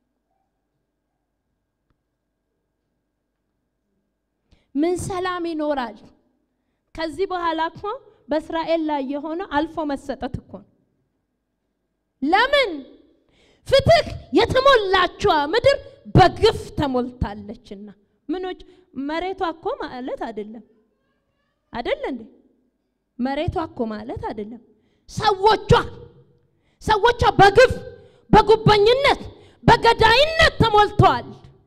ምን ሰላም ይኖራል? ከዚህ በኋላ እኮ በእስራኤል ላይ የሆነ አልፎ መሰጠት እኮ ነው። ለምን ፍትህ የተሞላችዋ ምድር በግፍ ተሞልታለችና። ምኖች መሬቷ እኮ ማለት አይደለም አይደለ እንዴ? መሬቷ እኮ ማለት አይደለም። ሰዎቿ ሰዎቿ በግፍ በጉበኝነት በገዳይነት ተሞልቷል።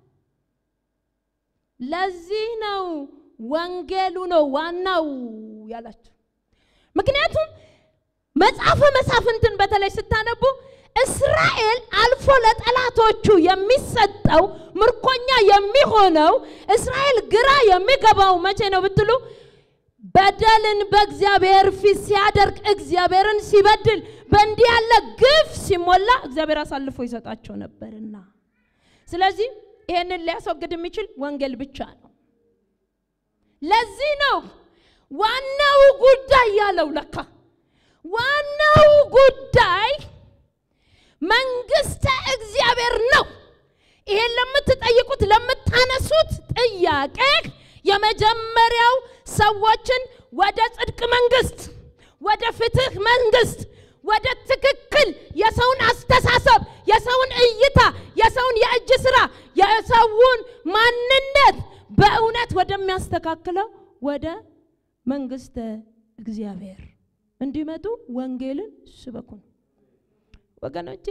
ለዚህ ነው ወንጌሉ ነው ዋናው ያላቸው። ምክንያቱም መጽሐፈ መሳፍንትን በተለይ ስታነቡ እስራኤል አልፎ ለጠላቶቹ የሚሰጠው ምርኮኛ የሚሆነው እስራኤል ግራ የሚገባው መቼ ነው ብትሉ በደልን በእግዚአብሔር ፊት ሲያደርግ እግዚአብሔርን ሲበድል በእንዲህ ያለ ግፍ ሲሞላ እግዚአብሔር አሳልፎ ይሰጣቸው ነበርና፣ ስለዚህ ይሄንን ሊያስወግድ የሚችል ወንጌል ብቻ ነው። ለዚህ ነው ዋናው ጉዳይ ያለው ለካ ዋናው ጉዳይ መንግስተ እግዚአብሔር ነው። ይሄን ለምትጠይቁት ለምታነሱት ጥያቄ የመጀመሪያው ሰዎችን ወደ ጽድቅ መንግስት፣ ወደ ፍትህ መንግስት፣ ወደ ትክክል የሰውን አስተሳሰብ፣ የሰውን እይታ፣ የሰውን የእጅ ስራ፣ የሰውን ማንነት በእውነት ወደሚያስተካክለው ወደ መንግስተ እግዚአብሔር እንዲመጡ ወንጌልን ስበኩን። ወገኖቼ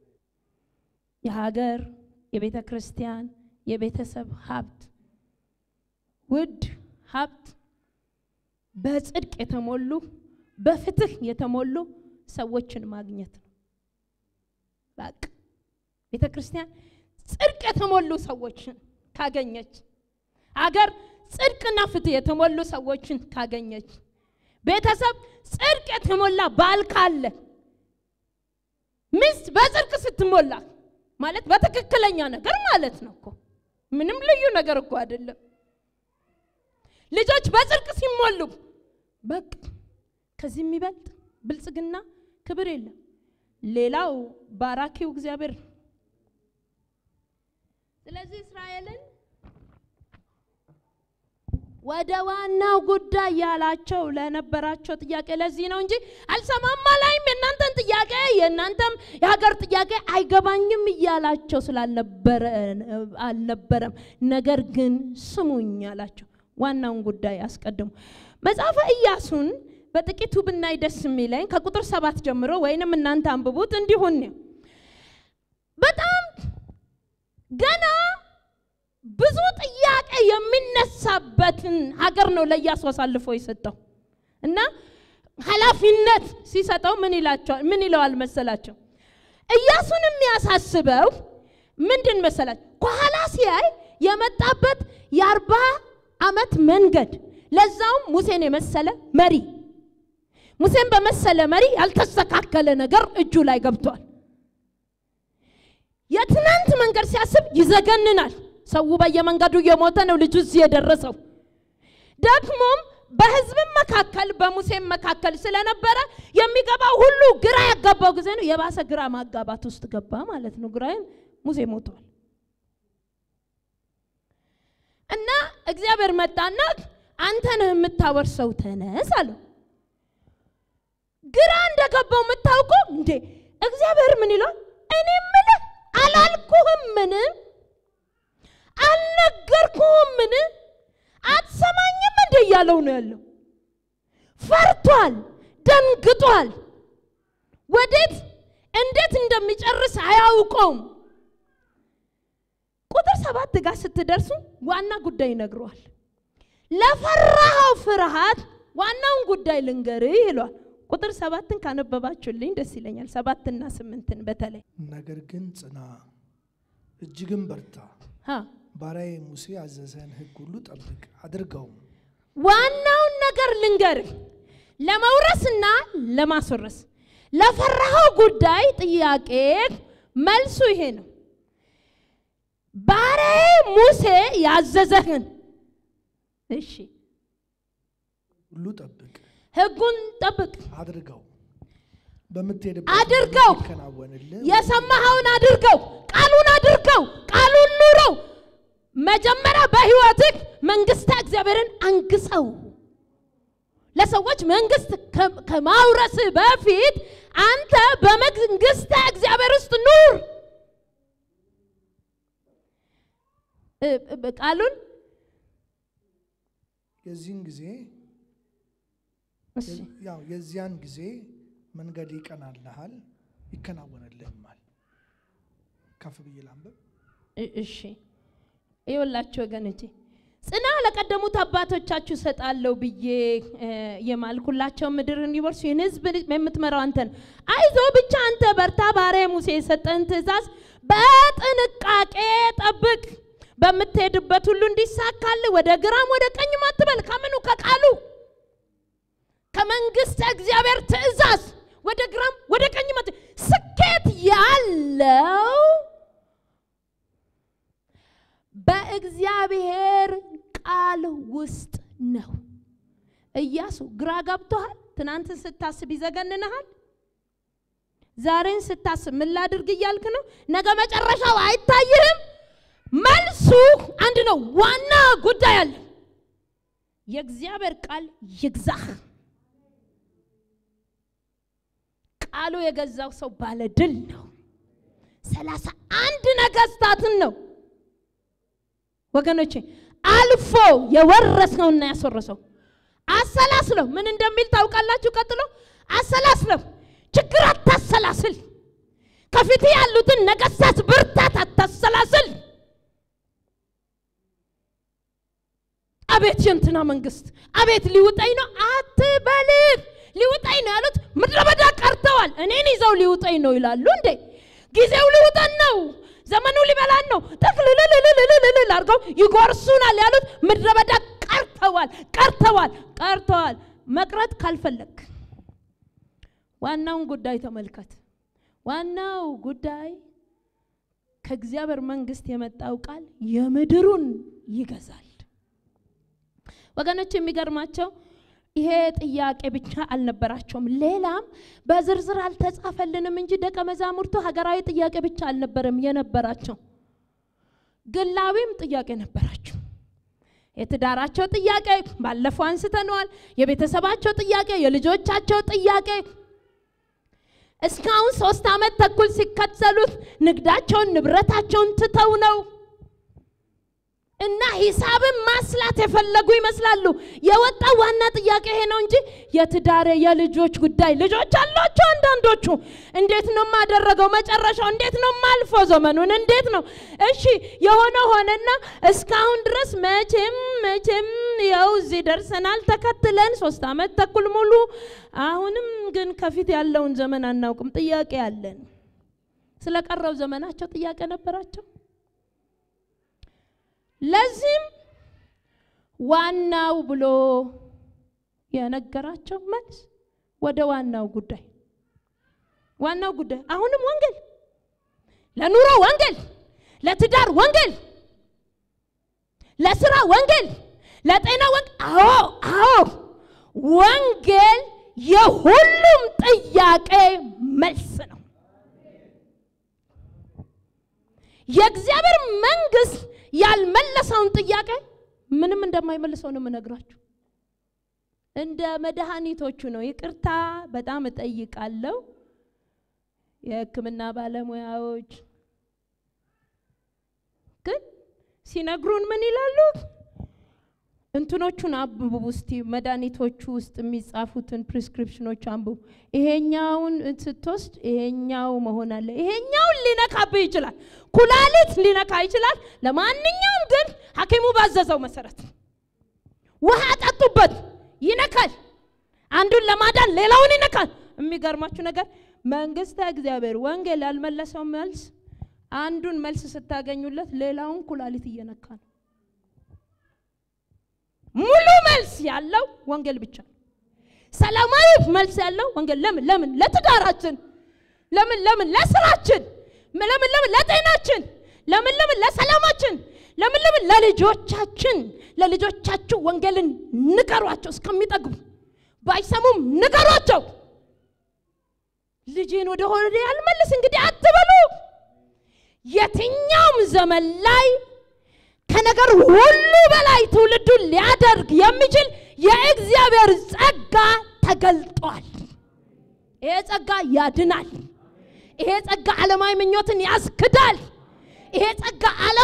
የሀገር የቤተ ክርስቲያን የቤተሰብ ሀብት ውድ ሀብት በጽድቅ የተሞሉ በፍትህ የተሞሉ ሰዎችን ማግኘት ነው። በቃ ቤተ ክርስቲያን ጽድቅ የተሞሉ ሰዎችን ካገኘች፣ አገር ጽድቅና ፍትህ የተሞሉ ሰዎችን ካገኘች፣ ቤተሰብ ጽድቅ የተሞላ ባል ካለ ሚስት በጽድቅ ስትሞላ ማለት በትክክለኛ ነገር ማለት ነው እኮ ምንም ልዩ ነገር እኮ አይደለም። ልጆች በጽድቅ ሲሞሉ በቃ ከዚህ የሚበልጥ ብልጽግና ክብር የለም። ሌላው ባራኪው እግዚአብሔር ነው። ስለዚህ እስራኤልን ወደ ዋናው ጉዳይ ያላቸው ለነበራቸው ጥያቄ ለዚህ ነው እንጂ አልሰማም አላይም፣ የእናንተን ጥያቄ የእናንተም የሀገር ጥያቄ አይገባኝም እያላቸው ስላልነበረ አልነበረም። ነገር ግን ስሙኝ አላቸው። ዋናውን ጉዳይ አስቀድሙ። መጽሐፈ ኢያሱን በጥቂቱ ብናይ ደስ የሚለኝ ከቁጥር ሰባት ጀምሮ ወይንም እናንተ አንብቡት እንዲሁን ነው። በጣም ገና ብዙ ጥያቄ የሚነሳበትን ሀገር ነው ለኢያሱ አሳልፎ የሰጠው እና ኃላፊነት ሲሰጠው ምን ይላቸዋል? ምን ይለዋል መሰላቸው? ኢያሱን የሚያሳስበው ምንድን መሰላቸው? ከኋላ ሲያይ የመጣበት የአርባ ዓመት መንገድ ለዛውም ሙሴን የመሰለ መሪ ሙሴን በመሰለ መሪ ያልተስተካከለ ነገር እጁ ላይ ገብቷል። የትናንት መንገድ ሲያስብ ይዘገንናል። ሰው በየመንገዱ እየሞተ ነው ልጁ እዚህ የደረሰው። ደግሞም በሕዝብም መካከል በሙሴም መካከል ስለነበረ የሚገባው ሁሉ ግራ ያጋባው ጊዜ ነው። የባሰ ግራ ማጋባት ውስጥ ገባ ማለት ነው። ግራይም ሙሴ ሞቷል እና እግዚአብሔር መጣና አንተ ነህ የምታወርሰው ተነስ አለው። ግራ እንደገባው የምታውቀው እንዴ እግዚአብሔር ምን ይሏል? እኔ ምልህ አላልኩህም? ምን አልነገርኩህም? ምን አትሰማኝም? እንደ እያለው ነው ያለው። ፈርቷል፣ ደንግጧል። ወዴት እንዴት እንደሚጨርስ አያውቀውም። ቁጥር ሰባት ጋር ስትደርሱ ዋና ጉዳይ ይነግረዋል። ለፈራኸው ፍርሃት ዋናውን ጉዳይ ልንገርህ ይሏል። ቁጥር ሰባትን ካነበባችሁልኝ ደስ ይለኛል። ሰባትና ስምንትን በተለይ ነገር ግን ጽና፣ እጅግም በርታ፣ ሀ ባሪያዬ ሙሴ ያዘዘህን ሕግ ሁሉ ጠብቅ አድርገውም። ዋናውን ነገር ልንገርህ፣ ለመውረስና ለማስወረስ ለፈራኸው ጉዳይ ጥያቄ መልሱ ይሄ ነው። ባሪያዬ ሙሴ ያዘዘህን እሺ፣ ሁሉ ጠብቅ ሕጉን ጠብቅ፣ አድርገው በምትሄድበት አድርገው። ይከናወንልህ። የሰማኸውን አድርገው፣ ቃሉን አድርገው፣ ቃሉን ኑረው። መጀመሪያ በህይወትህ መንግስተ እግዚአብሔርን አንግሰው። ለሰዎች መንግስት ከ- ከማውረስህ በፊት አንተ በመንግስተ እግዚአብሔር ውስጥ ኑር። እ- እ- ቃሉን የዚህን ጊዜ እሺ፣ ያው የዚያን ጊዜ መንገድ ይቀናልሃል ይከናወንልህማል። ከፍ ብዬ ላንብብ። እ- እሺ ይኸውላችሁ ወገኖቼ ጽና ለቀደሙት አባቶቻችሁ ሰጣለሁ ብዬ እ፣ የማልኩላቸው ምድር እንዲወርሱ ይህን ህዝብ የምትመራው አንተ ነህ። አይዞ ብቻ አንተ በርታ። ባሪያ ሙሴ የሰጠህን ትእዛዝ በጥንቃቄ ጠብቅ። በምትሄድበት ሁሉ እንዲሳካልህ ወደ ግራም ወደ ቀኝም አትበል። ከምኑ ከቃሉ ከመንግስት እግዚአብሔር ትእዛዝ ወደ ግራም ወደ ቀኝም አት ስኬት ያለው በእግዚአብሔር ቃል ውስጥ ነው። ኢያሱ ግራ ገብቶሃል? ትናንትን ስታስብ ይዘገንንሃል? ዛሬን ስታስብ ምን ላድርግ እያልክ ነው? ነገ መጨረሻው አይታይህም? መልሱ አንድ ነው። ዋና ጉዳይ አለ። የእግዚአብሔር ቃል ይግዛህ። ቃሉ የገዛው ሰው ባለ ድል ነው። ሰላሳ አንድ ነገስታትን ነው ወገኖቼ አልፎ የወረሰውና ያስወረሰው። አሰላስለው ምን እንደሚል ታውቃላችሁ? ቀጥሎ አሰላስለው፣ ችግር አታሰላስል። ከፊት ያሉትን ነገስታት ብርታት አታሰላስል። አቤት የእንትና መንግስት፣ አቤት ሊውጠኝ ነው አትበል። ሊውጠኝ ነው ያሉት ምድረ በዳ ቀርተዋል። እኔን ይዘው ሊውጠኝ ነው ይላሉ እንዴ? ጊዜው ሊውጠን ነው፣ ዘመኑ ሊበላን ነው። ጠቅልልልልልልል አድርገው ይጎርሱናል ያሉት ምድረ በዳ ቀርተዋል፣ ቀርተዋል፣ ቀርተዋል። መቅረት ካልፈለግ ዋናውን ጉዳይ ተመልከት። ዋናው ጉዳይ ከእግዚአብሔር መንግስት የመጣው ቃል የምድሩን ይገዛል። ወገኖች የሚገርማቸው ይሄ ጥያቄ ብቻ አልነበራቸውም። ሌላም በዝርዝር አልተጻፈልንም እንጂ ደቀ መዛሙርቱ ሀገራዊ ጥያቄ ብቻ አልነበረም የነበራቸው፣ ግላዊም ጥያቄ ነበራቸው። የትዳራቸው ጥያቄ ባለፈው አንስተነዋል። የቤተሰባቸው ጥያቄ፣ የልጆቻቸው ጥያቄ እስካሁን ሶስት ዓመት ተኩል ሲከተሉት ንግዳቸውን ንብረታቸውን ትተው ነው እና ሂሳብን ማስላት የፈለጉ ይመስላሉ። የወጣው ዋና ጥያቄ ይሄ ነው እንጂ የትዳሬ የልጆች ጉዳይ ልጆች አሏቸው። አንዳንዶቹ እንዴት ነው የማደረገው? መጨረሻው እንዴት ነው የማልፈው? ዘመኑን እንዴት ነው? እሺ የሆነ ሆነና እስካሁን ድረስ መቼም መቼም ያው እዚህ ደርሰናል ተከትለን ሶስት ዓመት ተኩል ሙሉ። አሁንም ግን ከፊት ያለውን ዘመን አናውቅም። ጥያቄ አለን። ስለቀረው ዘመናቸው ጥያቄ ነበራቸው። ለዚህም ዋናው ብሎ የነገራቸው መልስ ወደ ዋናው ጉዳይ ዋናው ጉዳይ አሁንም ወንጌል፣ ለኑሮ ወንጌል፣ ለትዳር ወንጌል፣ ለስራ ወንጌል፣ ለጤና ወንጌል። አዎ አዎ፣ ወንጌል የሁሉም ጥያቄ መልስ ነው። የእግዚአብሔር መንግስት ያልመለሰውን ጥያቄ ምንም እንደማይመልሰው ነው የምነግራችሁ። እንደ መድኃኒቶቹ ነው። ይቅርታ በጣም እጠይቃለሁ። የሕክምና ባለሙያዎች ግን ሲነግሩን ምን ይላሉ? እንትኖቹን አንብቡ እስቲ፣ መድኃኒቶቹ ውስጥ የሚጻፉትን ፕሪስክሪፕሽኖች አንብቡ። ይሄኛውን ስትወስድ ይሄኛው መሆን አለ። ይሄኛውን ሊነካብህ ይችላል፣ ኩላሊት ሊነካ ይችላል። ለማንኛውም ግን ሐኪሙ ባዘዘው መሰረት ውሃ ጠጡበት፣ ይነካል። አንዱን ለማዳን ሌላውን ይነካል። የሚገርማችሁ ነገር መንግስተ እግዚአብሔር ወንጌል ያልመለሰው መልስ አንዱን መልስ ስታገኙለት ሌላውን ኩላሊት እየነካ ነው። ሙሉ መልስ ያለው ወንጌል ብቻ ነው። ሰላማዊ መልስ ያለው ወንጌል ለምን ለምን ለትዳራችን ለምን ለምን ለስራችን ለምን ለምን ለጤናችን ለምን ለምን ለሰላማችን ለምን ለምን ለልጆቻችን ለልጆቻችሁ ወንጌልን ንገሯቸው እስከሚጠግቡ ባይሰሙም ንገሯቸው። ልጅን ወደ ሆዴ ያልመልስ እንግዲህ አትበሉ። የትኛውም ዘመን ላይ ከነገር ሁሉ በላይ ትውልዱን ሊያደርግ የሚችል የእግዚአብሔር ጸጋ ተገልጧል። ይሄ ጸጋ ያድናል። ይሄ ጸጋ ዓለማዊ ምኞትን ያስክዳል። ይሄ ጸጋ ዓለም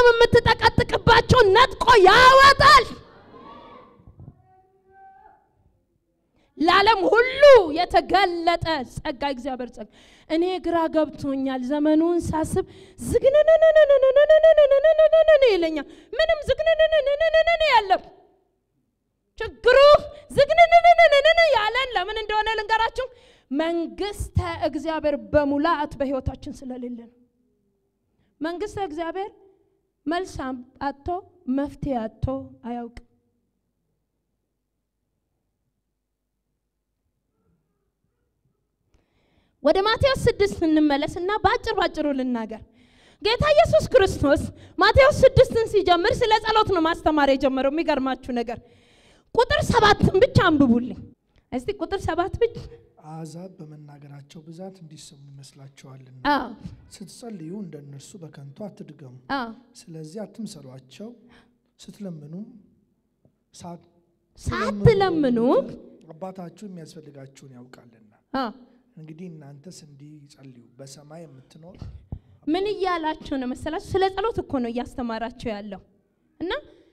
የምትጠቀጥቅባቸውን ነጥቆ ያወጣል። ለዓለም ሁሉ የተገለጠ ጸጋ እግዚአብሔር ጸጋ። እኔ ግራ ገብቶኛል። ዘመኑን ሳስብ ዝግንንንንንንንንንንንንን ይለኛል። ምንም ዝግንንንንንንን ያለም ችግሩ ዝግንንንንንን ያለን ለምን እንደሆነ ልንገራችሁ። መንግስተ እግዚአብሔር በሙላት በህይወታችን ስለሌለ ነው። መንግስተ እግዚአብሔር መልስ አጥቶ መፍትሄ አጥቶ አያውቅም። ወደ ማቴዎስ ስድስት እንመለስና በአጭር ባጭሩ ልናገር። ጌታ ኢየሱስ ክርስቶስ ማቴዎስ ስድስትን ሲጀምር ስለ ጸሎት ነው ማስተማር የጀመረው። የሚገርማችሁ ነገር ቁጥር ሰባትን ብቻ አንብቡልኝ እስቲ። ቁጥር ሰባት ብቻ አሕዛብ በመናገራቸው ብዛት እንዲሰሙ ይመስላችኋልና አዎ፣ ስትጸልዩ እንደ እነርሱ በከንቱ አትድገሙ። አዎ፣ ስለዚህ አትምሰሏቸው። ስትለምኑም ሳ- ሳትለምኑ አባታችሁ የሚያስፈልጋችሁን ያውቃልና። አዎ፣ እንግዲህ እናንተስ እንዲህ ጸልዩ። በሰማይ የምትኖር ምን እያላቸው ነው መሰላችሁ? ስለ ጸሎት እኮ ነው እያስተማራቸው ያለው እና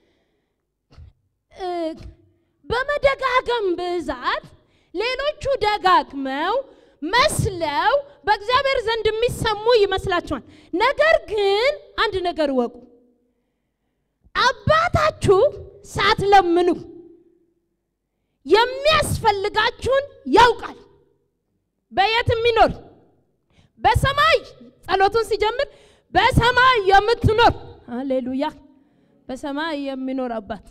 እ በመደጋገም ብዛት ሌሎቹ ደጋግመው መስለው በእግዚአብሔር ዘንድ የሚሰሙ ይመስላችኋል። ነገር ግን አንድ ነገር እወቁ፣ አባታችሁ ሳትለምኑ የሚያስፈልጋችሁን ያውቃል። በየት የሚኖር በሰማይ ጸሎቱን ሲጀምር በሰማይ የምትኖር ሃሌሉያ፣ በሰማይ የሚኖር አባት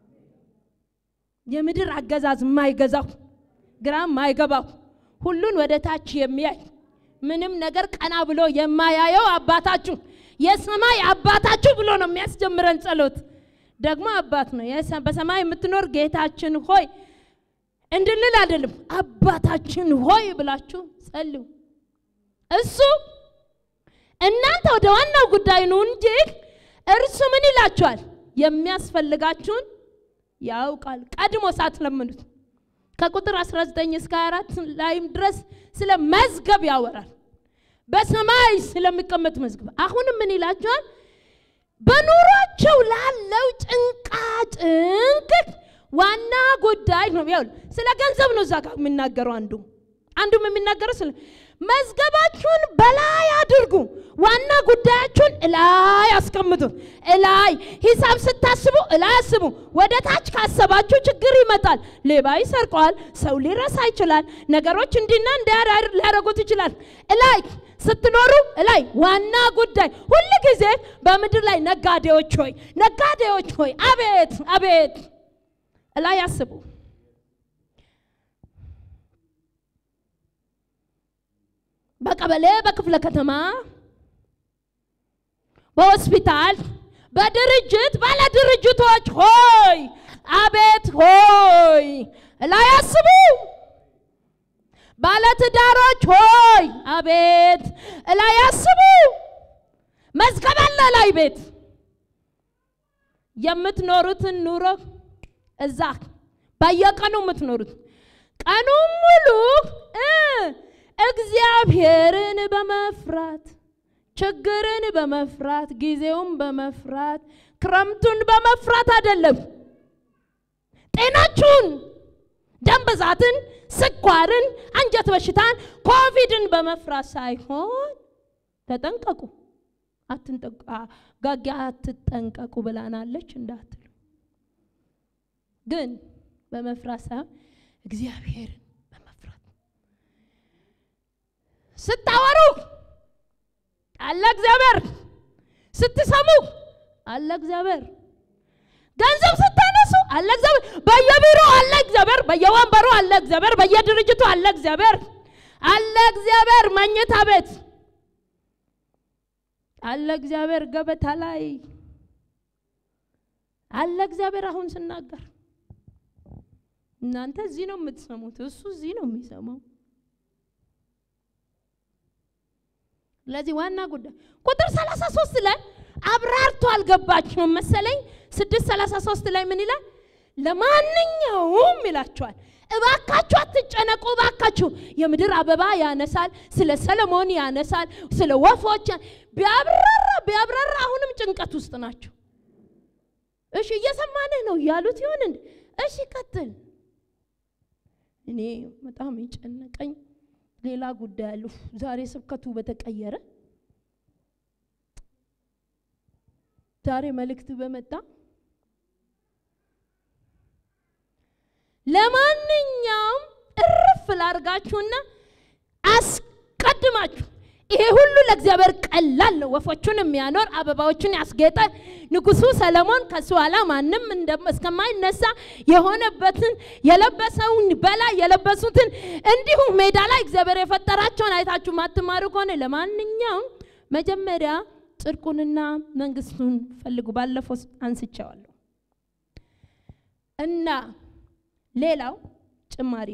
የምድር አገዛዝ የማይገዛው ግራ የማይገባው ሁሉን ወደ ታች የሚያይ ምንም ነገር ቀና ብሎ የማያየው አባታችሁ የሰማይ አባታችሁ ብሎ ነው የሚያስጀምረን ጸሎት። ደግሞ አባት ነው። የሰ- በሰማይ የምትኖር ጌታችን ሆይ እንድንል አይደለም፣ አባታችን ሆይ ብላችሁ ጸልዩ። እሱ እናንተ ወደ ዋናው ጉዳይ ነው እንጂ እርሱ ምን ይላችኋል? የሚያስፈልጋችሁን ያውቃል። ቀድሞ ሳትለምኑት ከቁጥር 19 እስከ 24 ላይም ድረስ ስለ መዝገብ ያወራል። በሰማይ ስለሚቀመጥ መዝገብ። አሁንም ምን ይላችኋል? በኑሯቸው ላለው ጭንቃ ጭንቅ ዋና ጉዳይ ነው። ያው ስለ ገንዘብ ነው እዛ ጋር የሚናገረው አንዱ አንዱም የሚናገረው ስለ መዝገባችሁን በላይ አድርጉ፣ ዋና ጉዳያችሁን እላይ አስቀምጡ። እላይ ሂሳብ ስታስቡ እላይ አስቡ። ወደ ታች ካሰባችሁ ችግር ይመጣል። ሌባ ይሰርቀዋል፣ ሰው ሊረሳ ይችላል፣ ነገሮች እንዲና እንዲያ ሊያደርጉት ይችላል። እላይ ስትኖሩ እላይ ዋና ጉዳይ ሁል ጊዜ በምድር ላይ ነጋዴዎች ሆይ ነጋዴዎች ሆይ አቤት አቤት እላይ አስቡ። በቀበሌ በክፍለ ከተማ በሆስፒታል በድርጅት ባለ ድርጅቶች ሆይ አቤት ሆይ እላይ አስቡ። ባለትዳሮች ሆይ አቤት እላይ አስቡ። መዝገብ አለ ላይ ቤት የምትኖሩትን ኑሮ እዛ በየቀኑ የምትኖሩት ቀኑን ሙሉ እ እግዚአብሔርን በመፍራት ችግርን በመፍራት ጊዜውን በመፍራት ክረምቱን በመፍራት አይደለም። ጤናችሁን፣ ደም ብዛትን፣ ስኳርን፣ አንጀት በሽታን፣ ኮቪድን በመፍራት ሳይሆን ተጠንቀቁ። አትንጠቁ ጋጊ አትጠንቀቁ ብላናለች እንዳትሉ፣ ግን በመፍራት ሳይሆን እግዚአብሔርን በመፍራት ስታወሩ አለ እግዚአብሔር፣ ስትሰሙ አለ እግዚአብሔር፣ ገንዘብ ስታነሱ አለ እግዚአብሔር፣ በየቢሮ አለ እግዚአብሔር፣ በየወንበሩ አለ እግዚአብሔር፣ በየድርጅቱ አለ እግዚአብሔር፣ አለ እግዚአብሔር፣ መኝታ ቤት አለ እግዚአብሔር፣ ገበታ ላይ አለ እግዚአብሔር። አሁን ስናገር እናንተ እዚህ ነው የምትሰሙት፣ እሱ እዚህ ነው የሚሰማው። ስለዚህ ዋና ጉዳይ ቁጥር 33 ላይ አብራርቶ አልገባችሁም መሰለኝ። 633 ላይ ምን ይላል? ለማንኛውም ይላችኋል፣ እባካችሁ አትጨነቁ። እባካችሁ የምድር አበባ ያነሳል፣ ስለ ሰለሞን ያነሳል፣ ስለ ወፎች ቢያብራራ ቢያብራራ አሁንም ጭንቀት ውስጥ ናቸው። እሺ እየሰማንህ ነው እያሉት ይሆን እንዴ? እሺ ቀጥል። እኔ በጣም የጨነቀኝ ሌላ ጉዳይ አለሁ። ዛሬ ስብከቱ በተቀየረ ዛሬ መልእክት በመጣ ለማንኛውም እርፍ ላርጋችሁና አስቀድማችሁ ይሄ ሁሉ ለእግዚአብሔር ቀላል ነው። ወፎቹን የሚያኖር አበባዎችን ያስጌጠ ንጉሱ ሰለሞን ከሱ ኋላ ማንም እስከማይነሳ የሆነበትን የለበሰውን በላይ የለበሱትን እንዲሁም ሜዳ ላይ እግዚአብሔር የፈጠራቸውን አይታችሁ ማትማሩ ከሆነ ለማንኛውም መጀመሪያ ጽድቁንና መንግስቱን ፈልጉ። ባለፈው አንስቼዋለሁ እና ሌላው ጭማሪ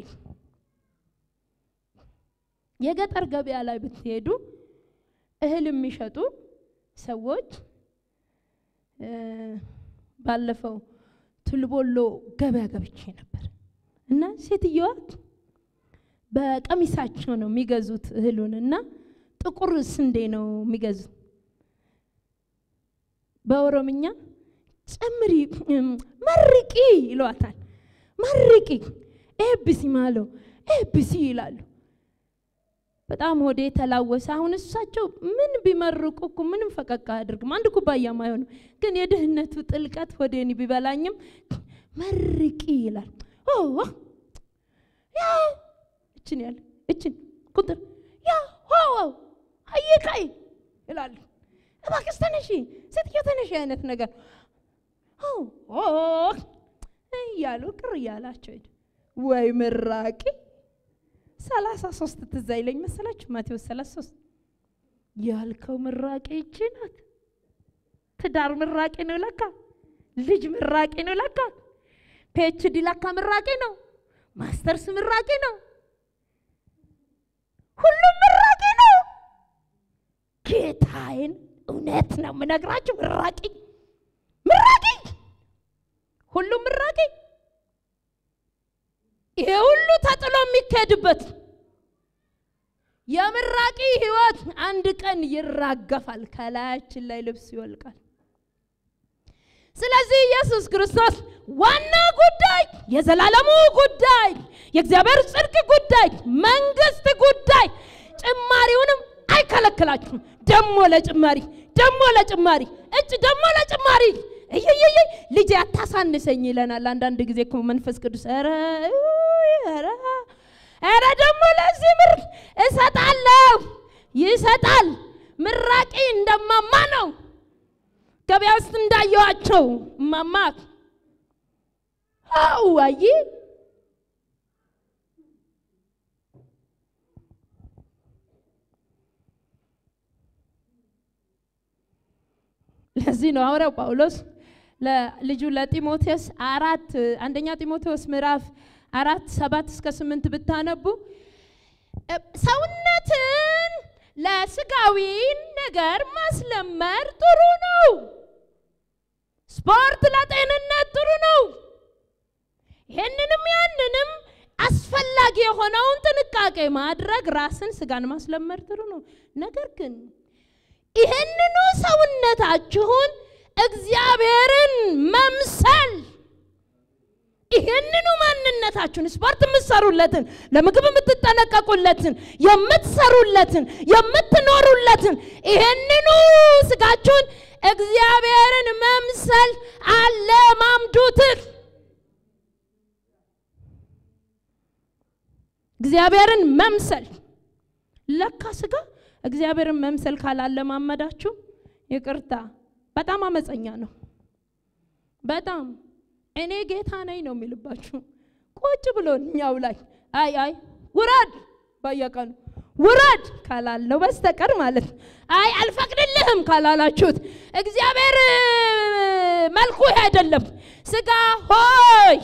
የገጠር ገበያ ላይ ብትሄዱ እህል የሚሸጡ ሰዎች ባለፈው ቱልቦሎ ገበያ ገብቼ ነበር እና ሴትየዋ በቀሚሳቸው ነው የሚገዙት እህሉን እና ጥቁር ስንዴ ነው የሚገዙት። በኦሮምኛ ጨምሪ መርቂ ይሏታል። መርቂ ኤብሲ ማለው ኤብሲ ይላሉ። በጣም ሆዴ ተላወሰ። አሁን እሳቸው ምን ቢመርቁ እኮ ምንም ፈቀቅ አያደርግም። አንድ ኩባያም አይሆንም። ግን የድህነቱ ጥልቀት ሆዴን ቢበላኝም መርቂ ይላል። ያ እችን ያለ እችን ቁጥር ያ ዋው አይቃይ ይላሉ። እባክሽ ተነሺ ሴትዮ ተነሺ አይነት ነገር እያሉ ቅር እያላቸው ሄዱ። ወይ ምራቂ ሰላሳ ሶስት ትዝ አይለኝ መሰላችሁ? ማቴዎስ ሰላሳ ሶስት ያልከው ምራቂ ይቺ ናት። ትዳር ምራቂ ነው ለካ፣ ልጅ ምራቂ ነው ለካ፣ ፒኤችዲ ለካ ምራቂ ነው፣ ማስተርስ ምራቂ ነው፣ ሁሉም ምራቂ ነው። ጌታዬን እውነት ነው የምነግራችሁ፣ ምራቂ ምራቂ፣ ሁሉም ምራቂ ይሄ ሁሉ ተጥሎ የሚካሄድበት የምራቂ ህይወት አንድ ቀን ይራገፋል፣ ከላያችን ላይ ልብስ ይወልቃል። ስለዚህ ኢየሱስ ክርስቶስ ዋና ጉዳይ፣ የዘላለሙ ጉዳይ፣ የእግዚአብሔር ጽድቅ ጉዳይ፣ መንግስት ጉዳይ ጭማሪውንም አይከለክላችሁም። ደሞ ለጭማሪ ደሞ ለጭማሪ እጭ ደሞ ለጭማሪ እየየየ ልጅ አታሳንሰኝ ይለናል። አንዳንድ ጊዜ እኮ መንፈስ ቅዱስ ኧረ ኧረ ኧረ ደግሞ ለዚህ ምር እሰጣለሁ ይሰጣል። ምራቂ እንደማማ ነው። ገበያ ውስጥ እንዳየዋቸው እማማ አው አይ ለዚህ ነው ሐዋርያው ጳውሎስ ለልጁ ለጢሞቴዎስ አራት አንደኛ ጢሞቴዎስ ምዕራፍ አራት ሰባት እስከ ስምንት ብታነቡ ሰውነትን ለስጋዊ ነገር ማስለመር ጥሩ ነው። ስፖርት ለጤንነት ጥሩ ነው። ይህንንም ያንንም አስፈላጊ የሆነውን ጥንቃቄ ማድረግ ራስን ስጋን ማስለመር ጥሩ ነው። ነገር ግን ይህንኑ ሰውነታችሁን እግዚአብሔርን መምሰል ይህንኑ ማንነታችሁን ስፖርት የምትሰሩለትን ለምግብ የምትጠነቀቁለትን የምትሰሩለትን የምትኖሩለትን ይህንኑ ስጋችሁን እግዚአብሔርን መምሰል አለማምዱት። እግዚአብሔርን መምሰል ለካ ስጋ እግዚአብሔርን መምሰል ካላለማመዳችሁ ይቅርታ በጣም አመፀኛ ነው። በጣም እኔ ጌታ ነኝ ነው የሚልባችሁ። ቁጭ ብሎ እኛው ላይ አይ አይ ውረድ በየቀኑ ውረድ ካላለው በስተቀር ማለት አይ አልፈቅድልህም ካላላችሁት እግዚአብሔር መልኩ ይሄ አይደለም። ስጋ ሆይ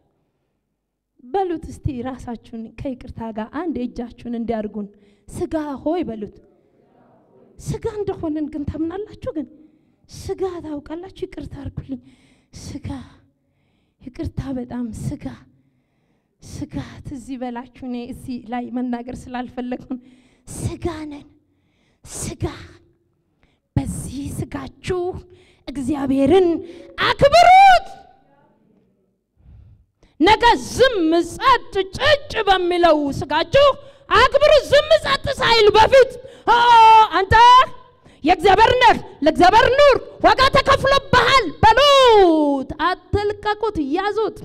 በሉት እስቲ ራሳችሁን ከይቅርታ ጋር አንድ እጃችሁን እንዲያርጉን ስጋ ሆይ በሉት። ስጋ እንደሆንን ግን ታምናላችሁ? ግን ስጋ ታውቃላችሁ? ይቅርታ አርጉልኝ። ስጋ ይቅርታ፣ በጣም ስጋ ስጋ ትዝ ይበላችሁ። እኔ እዚህ ላይ መናገር ስላልፈለግኩን ስጋ ነን። ስጋ በዚህ ስጋችሁ እግዚአብሔርን አክብሩት። ነገ ዝም ጸጥ ጭጭ በሚለው ስጋችሁ አክብሩ። ዝም ጸጥ ሳይል በፊት ኦ አንተ የእግዚአብሔር ነህ፣ ለእግዚአብሔር ኑር፣ ዋጋ ተከፍሎብሃል በሉት። አትልቀቁት፣ ያዙት።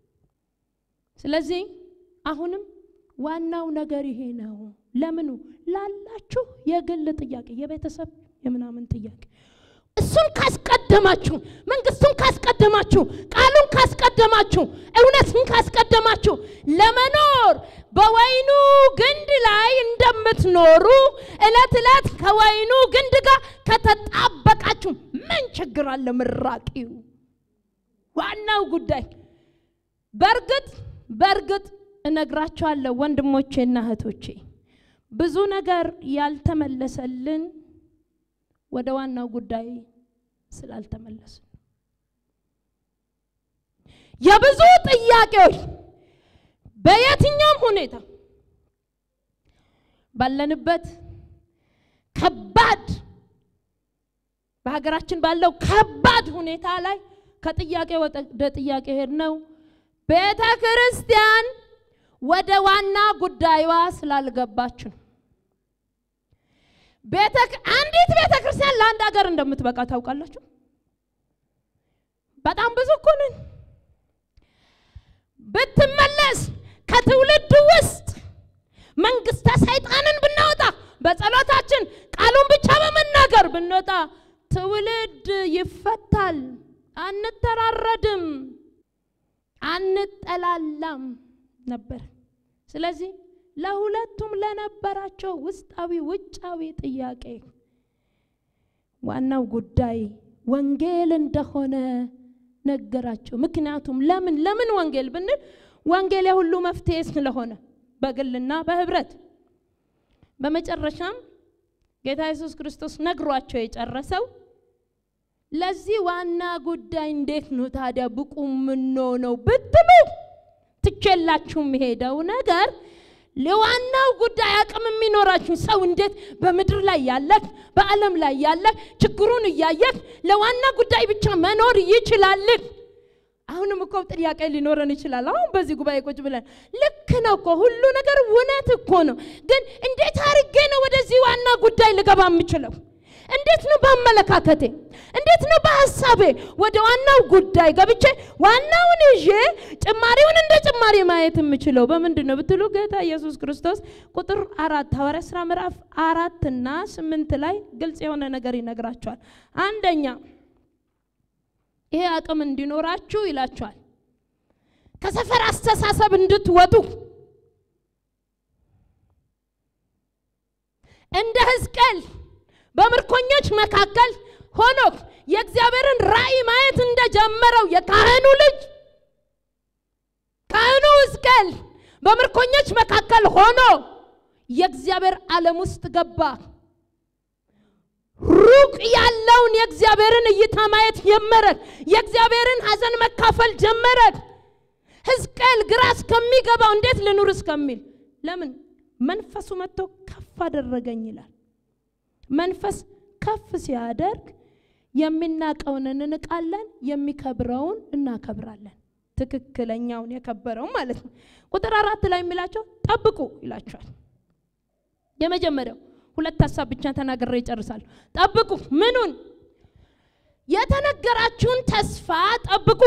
ስለዚህ አሁንም ዋናው ነገር ይሄ ነው። ለምኑ ላላችሁ የግል ጥያቄ፣ የቤተሰብ የምናምን ጥያቄ እሱን ካስቀደማችሁ፣ መንግስቱን ካስቀደማችሁ፣ ቃሉን ካስቀደማችሁ፣ እውነትን ካስቀደማችሁ ለመኖር በወይኑ ግንድ ላይ እንደምትኖሩ እለት እለት ከወይኑ ግንድ ጋር ከተጣበቃችሁ ምን ችግር አለ? ምራቂው ዋናው ጉዳይ በእርግጥ በእርግጥ እነግራችኋለሁ ወንድሞቼና እህቶቼ ብዙ ነገር ያልተመለሰልን ወደ ዋናው ጉዳይ ስላልተመለስን የብዙ ጥያቄዎች በየትኛውም ሁኔታ ባለንበት ከባድ በሀገራችን ባለው ከባድ ሁኔታ ላይ ከጥያቄ ወደ ጥያቄ ሄድ ነው። ቤተ ክርስቲያን ወደ ዋና ጉዳዩዋ ስላልገባች ነው። አንዲት ቤተ ክርስቲያን ለአንድ ሀገር እንደምትበቃ ታውቃላችሁ? በጣም ብዙ እኮ ነን። ብትመለስ ከትውልድ ውስጥ መንግስተ ሰይጣንን ብናወጣ በጸሎታችን ቃሉን ብቻ በመናገር ብንወጣ ትውልድ ይፈታል። አንተራረድም፣ አንጠላላም ነበር። ስለዚህ ለሁለቱም ለነበራቸው ውስጣዊ ውጫዊ ጥያቄ ዋናው ጉዳይ ወንጌል እንደሆነ ነገራቸው። ምክንያቱም ለምን ለምን ወንጌል ብንል ወንጌል የሁሉ መፍትሄ ስለሆነ በግልና በህብረት በመጨረሻም ጌታ ኢየሱስ ክርስቶስ ነግሯቸው የጨረሰው ለዚህ ዋና ጉዳይ እንዴት ነው ታዲያ ብቁ የምንሆነው ብትሉ ትቼላችሁ የሚሄደው ነገር ለዋናው ጉዳይ አቅም የሚኖራችሁ ሰው እንዴት በምድር ላይ ያለህ በዓለም ላይ ያለህ ችግሩን እያየህ ለዋና ጉዳይ ብቻ መኖር ይችላልህ? አሁንም እኮ ጥያቄ ሊኖረን ይችላል። አሁን በዚህ ጉባኤ ቁጭ ብለን ልክ ነው እኮ ሁሉ ነገር እውነት እኮ ነው፣ ግን እንዴት አድርጌ ነው ወደዚህ ዋና ጉዳይ ልገባ የምችለው? እንዴት ነው በአመለካከቴ፣ እንዴት ነው በሀሳቤ ወደ ዋናው ጉዳይ ገብቼ ዋናውን ይዤ ጭማሪውን እንደ ጭማሪ ማየት የምችለው በምንድን ነው ብትሉ ጌታ ኢየሱስ ክርስቶስ ቁጥር አራት ሐዋርያ ሥራ ምዕራፍ አራት እና ስምንት ላይ ግልጽ የሆነ ነገር ይነግራቸዋል። አንደኛ ይሄ አቅም እንዲኖራችሁ ይላችኋል፣ ከሰፈር አስተሳሰብ እንድትወጡ እንደ ሕዝቅኤል በምርኮኞች መካከል ሆኖ የእግዚአብሔርን ራእይ ማየት እንደጀመረው የካህኑ ልጅ ካህኑ ሕዝቅኤል በምርኮኞች መካከል ሆኖ የእግዚአብሔር ዓለም ውስጥ ገባ። ሩቅ ያለውን የእግዚአብሔርን እይታ ማየት ጀመረ። የእግዚአብሔርን ሐዘን መካፈል ጀመረ። ሕዝቅኤል ግራ እስከሚገባው እንዴት ልኑር እስከሚል ለምን መንፈሱ መጥቶ ከፍ አደረገኝ ይላል። መንፈስ ከፍ ሲያደርግ የሚናቀውን እንንቃለን፣ የሚከብረውን እናከብራለን። ትክክለኛውን የከበረውን ማለት ነው። ቁጥር አራት ላይ የሚላቸው ጠብቁ ይላቸዋል። የመጀመሪያው ሁለት ሀሳብ ብቻ ተናግሬ ይጨርሳሉ። ጠብቁ ምኑን? የተነገራችሁን ተስፋ ጠብቁ።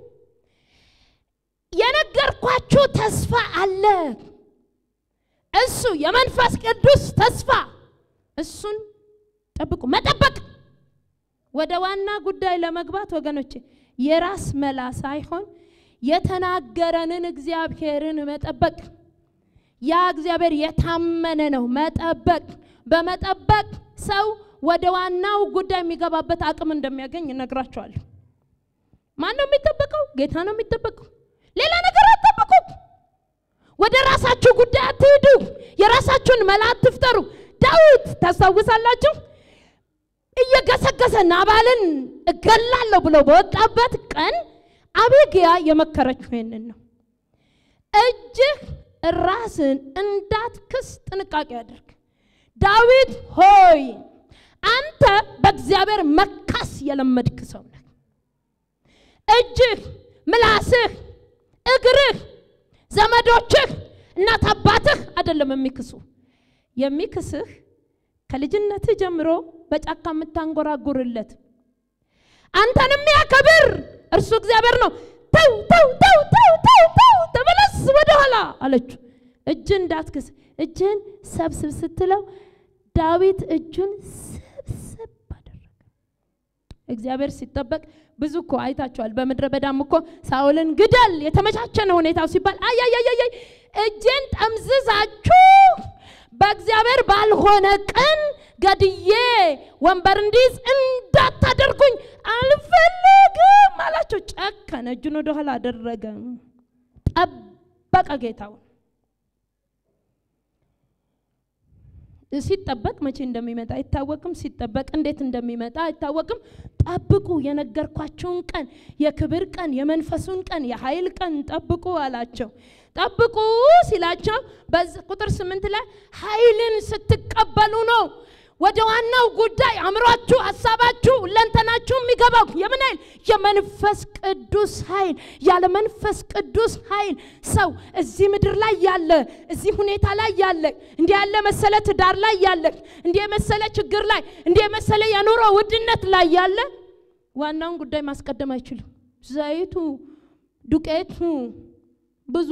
የነገርኳችሁ ተስፋ አለ። እሱ የመንፈስ ቅዱስ ተስፋ እሱን ጠብቁ። መጠበቅ ወደ ዋና ጉዳይ ለመግባት ወገኖቼ የራስ መላ ሳይሆን የተናገረንን እግዚአብሔርን መጠበቅ። ያ እግዚአብሔር የታመነ ነው። መጠበቅ በመጠበቅ ሰው ወደ ዋናው ጉዳይ የሚገባበት አቅም እንደሚያገኝ እነግራቸዋለሁ። ማን ነው የሚጠበቀው? ጌታ ነው የሚጠበቀው። ሌላ ነገር አትጠብቁ። ወደ ራሳችሁ ጉዳይ አትሂዱ። የራሳችሁን መላ አትፍጠሩ። ዳዊት ታስታውሳላችሁ? እየገሰገሰ ናባልን እገላለሁ ብሎ በወጣበት ቀን አቤግያ የመከረችው ይህንን ነው። እጅህ ራስን እንዳትክስ ጥንቃቄ አድርግ። ዳዊት ሆይ አንተ በእግዚአብሔር መካስ የለመድክ ሰው ነህ። እጅህ፣ ምላስህ እግርህ፣ ዘመዶችህ፣ እናት አባትህ አይደለም የሚክሱ የሚክስህ ከልጅነትህ ጀምሮ በጫካ የምታንጎራጉርለት አንተን የሚያከብር እርሱ እግዚአብሔር ነው። ተው ተው ተው ተው ተው ተው ተመለስ ወደኋላ አለችው። እጅን እንዳትክስ እጅን ሰብስብ ስትለው ዳዊት እጁን ሰብስብ አደረገ። እግዚአብሔር ሲጠበቅ ብዙ እኮ አይታችኋል። በምድረ በዳም እኮ ሳኦልን ግደል የተመቻቸ ነው ሁኔታው ሲባል አያያያይ እጄን ጠምዝዛችሁ በእግዚአብሔር ባልሆነ ቀን ገድዬ ወንበር እንዲይዝ እንዳታደርጉኝ አልፈልግም አላቸው። ጨከነ፣ እጁን ወደኋላ አደረገ፣ ጠበቀ ጌታውን። ሲጠበቅ መቼ እንደሚመጣ አይታወቅም። ሲጠበቅ እንዴት እንደሚመጣ አይታወቅም። ጠብቁ፣ የነገርኳቸውን ቀን፣ የክብር ቀን፣ የመንፈሱን ቀን፣ የኃይል ቀን ጠብቁ አላቸው። ጠብቁ ሲላቸው ቁጥር ስምንት ላይ ኃይልን ስትቀበሉ ነው ወደ ዋናው ጉዳይ አእምሯችሁ፣ ሀሳባችሁ፣ ለንተናችሁ የሚገባው የምን ኃይል? የመንፈስ ቅዱስ ኃይል። ያለ መንፈስ ቅዱስ ኃይል ሰው እዚህ ምድር ላይ ያለ እዚህ ሁኔታ ላይ ያለ እንዲህ ያለ መሰለ ትዳር ላይ ያለ እንዲህ የመሰለ ችግር ላይ እንዲህ የመሰለ የኑሮ ውድነት ላይ ያለ ዋናውን ጉዳይ ማስቀደም አይችልም። ዘይቱ፣ ዱቄቱ ብዙ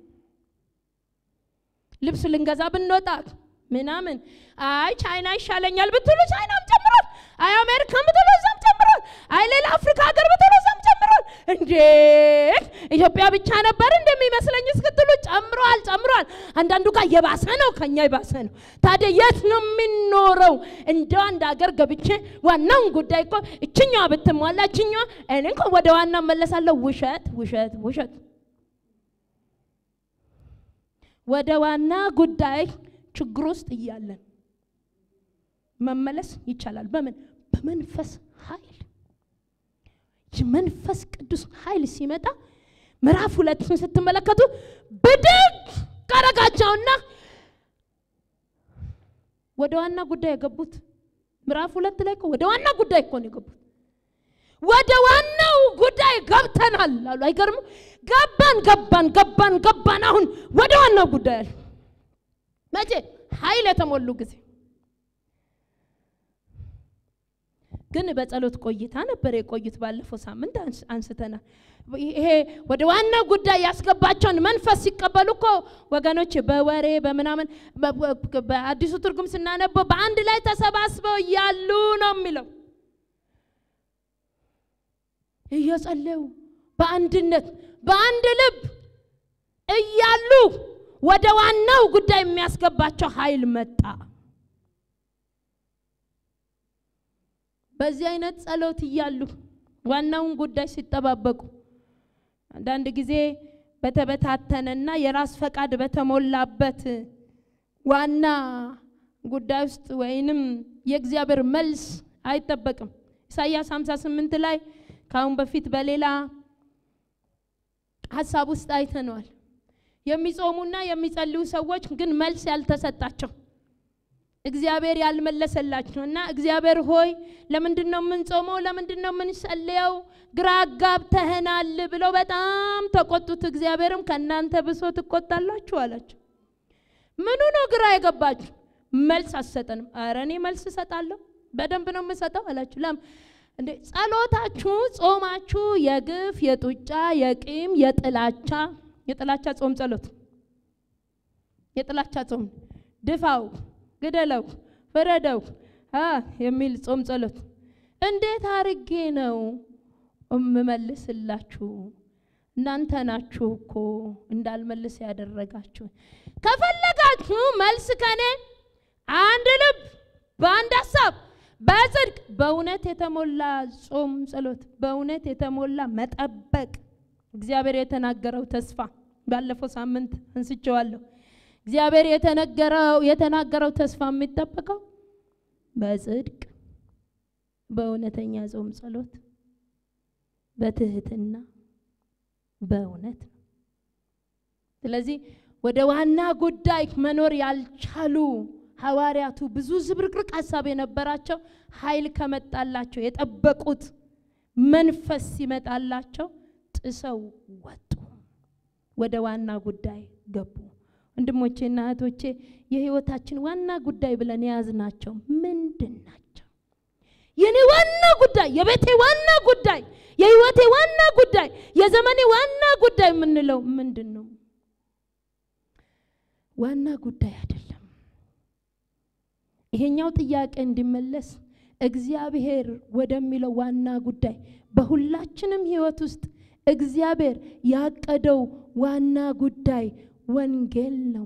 ልብስ ልንገዛ ብንወጣ ምናምን አይ ቻይና ይሻለኛል ብትሉ ቻይናም ጨምሯል። አይ አሜሪካን ብትሉ እዛም ጨምሯል። አይ ሌላ አፍሪካ ሀገር ብትሉ እዛም ጨምሯል። እንዴ ኢትዮጵያ ብቻ ነበር እንደሚመስለኝ እስክትሉ ጨምሯል፣ ጨምሯል። አንዳንዱ ጋር የባሰ ነው፣ ከኛ የባሰ ነው። ታዲያ የት ነው የሚኖረው? እንደው አንድ ሀገር ገብቼ ዋናውን ጉዳይ እኮ እችኛዋ ብትሟላ እችኛዋ እኔ እንኳ ወደ ዋና መለሳለሁ። ውሸት፣ ውሸት፣ ውሸት። ወደ ዋና ጉዳይ ችግር ውስጥ እያለን መመለስ ይቻላል። በምን? በመንፈስ ኃይል። የመንፈስ ቅዱስ ኃይል ሲመጣ ምዕራፍ ሁለትን ስትመለከቱ ብድግ ቀረጋቸውና ወደ ዋና ጉዳይ የገቡት ምዕራፍ ሁለት ላይ እኮ ወደ ዋና ጉዳይ እኮ ነው የገቡት። ወደ ዋናው ጉዳይ ገብተናል አሉ። አይገርምም? ገባን ገባን ገባን ገባን። አሁን ወደ ዋናው ጉዳይ አሉ። መቼ? ኃይል የተሞሉ ጊዜ ግን በጸሎት ቆይታ ነበር የቆዩት። ባለፈው ሳምንት አንስተናል። ይሄ ወደ ዋና ጉዳይ ያስገባቸውን መንፈስ ሲቀበሉ እኮ ወገኖች በወሬ በምናምን በአዲሱ ትርጉም ስናነበው በአንድ ላይ ተሰባስበው እያሉ ነው የሚለው እየጸለዩ በአንድነት በአንድ ልብ እያሉ ወደ ዋናው ጉዳይ የሚያስገባቸው ኃይል መጣ። በዚህ አይነት ጸሎት እያሉ ዋናውን ጉዳይ ሲጠባበቁ አንዳንድ ጊዜ በተበታተነና የራስ ፈቃድ በተሞላበት ዋና ጉዳይ ውስጥ ወይንም የእግዚአብሔር መልስ አይጠበቅም። ኢሳይያስ 58 ላይ ከአሁን በፊት በሌላ ሀሳብ ውስጥ አይተነዋል። የሚጾሙና የሚጸልዩ ሰዎች ግን መልስ ያልተሰጣቸው እግዚአብሔር ያልመለሰላቸው እና እግዚአብሔር ሆይ ለምንድን ነው የምንጾመው? ለምንድን ነው የምንጸልየው? ግራ አጋብተህናል ብለው በጣም ተቆጡት። እግዚአብሔርም ከእናንተ ብሶ ትቆጣላችሁ አላቸው። ምኑ ነው ግራ የገባችሁ? መልስ አትሰጠንም። ኧረ እኔ መልስ እሰጣለሁ፣ በደንብ ነው የምሰጠው አላችሁ። ለም እንዴ ጸሎታችሁ፣ ጾማችሁ የግፍ የጡጫ የቂም የጥላቻ የጥላቻ ጾም ጸሎት የጥላቻ ጾም ድፋው ግደለው ፍረደው የሚል ጾም ጸሎት እንዴት አርጌ ነው እምመልስላችሁ? እናንተ ናችሁ እኮ እንዳልመልስ ያደረጋችሁ። ከፈለጋችሁ መልስ ከኔ አንድ ልብ በአንድ ሀሳብ በጽድቅ በእውነት የተሞላ ጾም ጸሎት፣ በእውነት የተሞላ መጠበቅ እግዚአብሔር የተናገረው ተስፋ ባለፈው ሳምንት አንስቼዋለሁ። እግዚአብሔር የተነገረው የተናገረው ተስፋ የሚጠበቀው በጽድቅ በእውነተኛ ጾም ጸሎት በትህትና በእውነት ነው። ስለዚህ ወደ ዋና ጉዳይ መኖር ያልቻሉ ሐዋርያቱ ብዙ ዝብርቅርቅ ሀሳብ የነበራቸው ኃይል ከመጣላቸው የጠበቁት መንፈስ ሲመጣላቸው ጥሰው ወጡ። ወደ ዋና ጉዳይ ገቡ። ወንድሞቼና እህቶቼ የህይወታችን ዋና ጉዳይ ብለን የያዝናቸው ምንድን ናቸው? የኔ ዋና ጉዳይ፣ የቤቴ ዋና ጉዳይ፣ የህይወቴ ዋና ጉዳይ፣ የዘመኔ ዋና ጉዳይ የምንለው ምንድን ነው? ዋና ጉዳይ አይደለም። ይሄኛው ጥያቄ እንዲመለስ እግዚአብሔር ወደሚለው ዋና ጉዳይ በሁላችንም ህይወት ውስጥ እግዚአብሔር ያቀደው ዋና ጉዳይ ወንጌል ነው።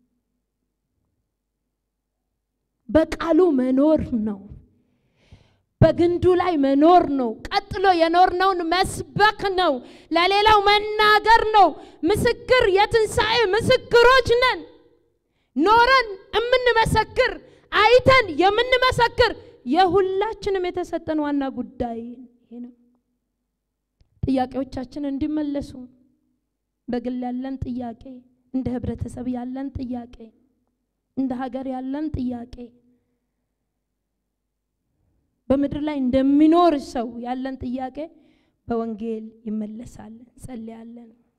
በቃሉ መኖር ነው። በግንዱ ላይ መኖር ነው። ቀጥሎ የኖርነውን መስበክ ነው። ለሌላው መናገር ነው። ምስክር፣ የትንሣኤ ምስክሮች ነን። ኖረን የምንመሰክር አይተን የምንመሰክር የሁላችንም የተሰጠን ዋና ጉዳይ ይሄ ነው። ጥያቄዎቻችን እንዲመለሱ በግል ያለን ጥያቄ፣ እንደ ህብረተሰብ ያለን ጥያቄ፣ እንደ ሀገር ያለን ጥያቄ፣ በምድር ላይ እንደሚኖር ሰው ያለን ጥያቄ በወንጌል ይመለሳል። እንጸልያለን።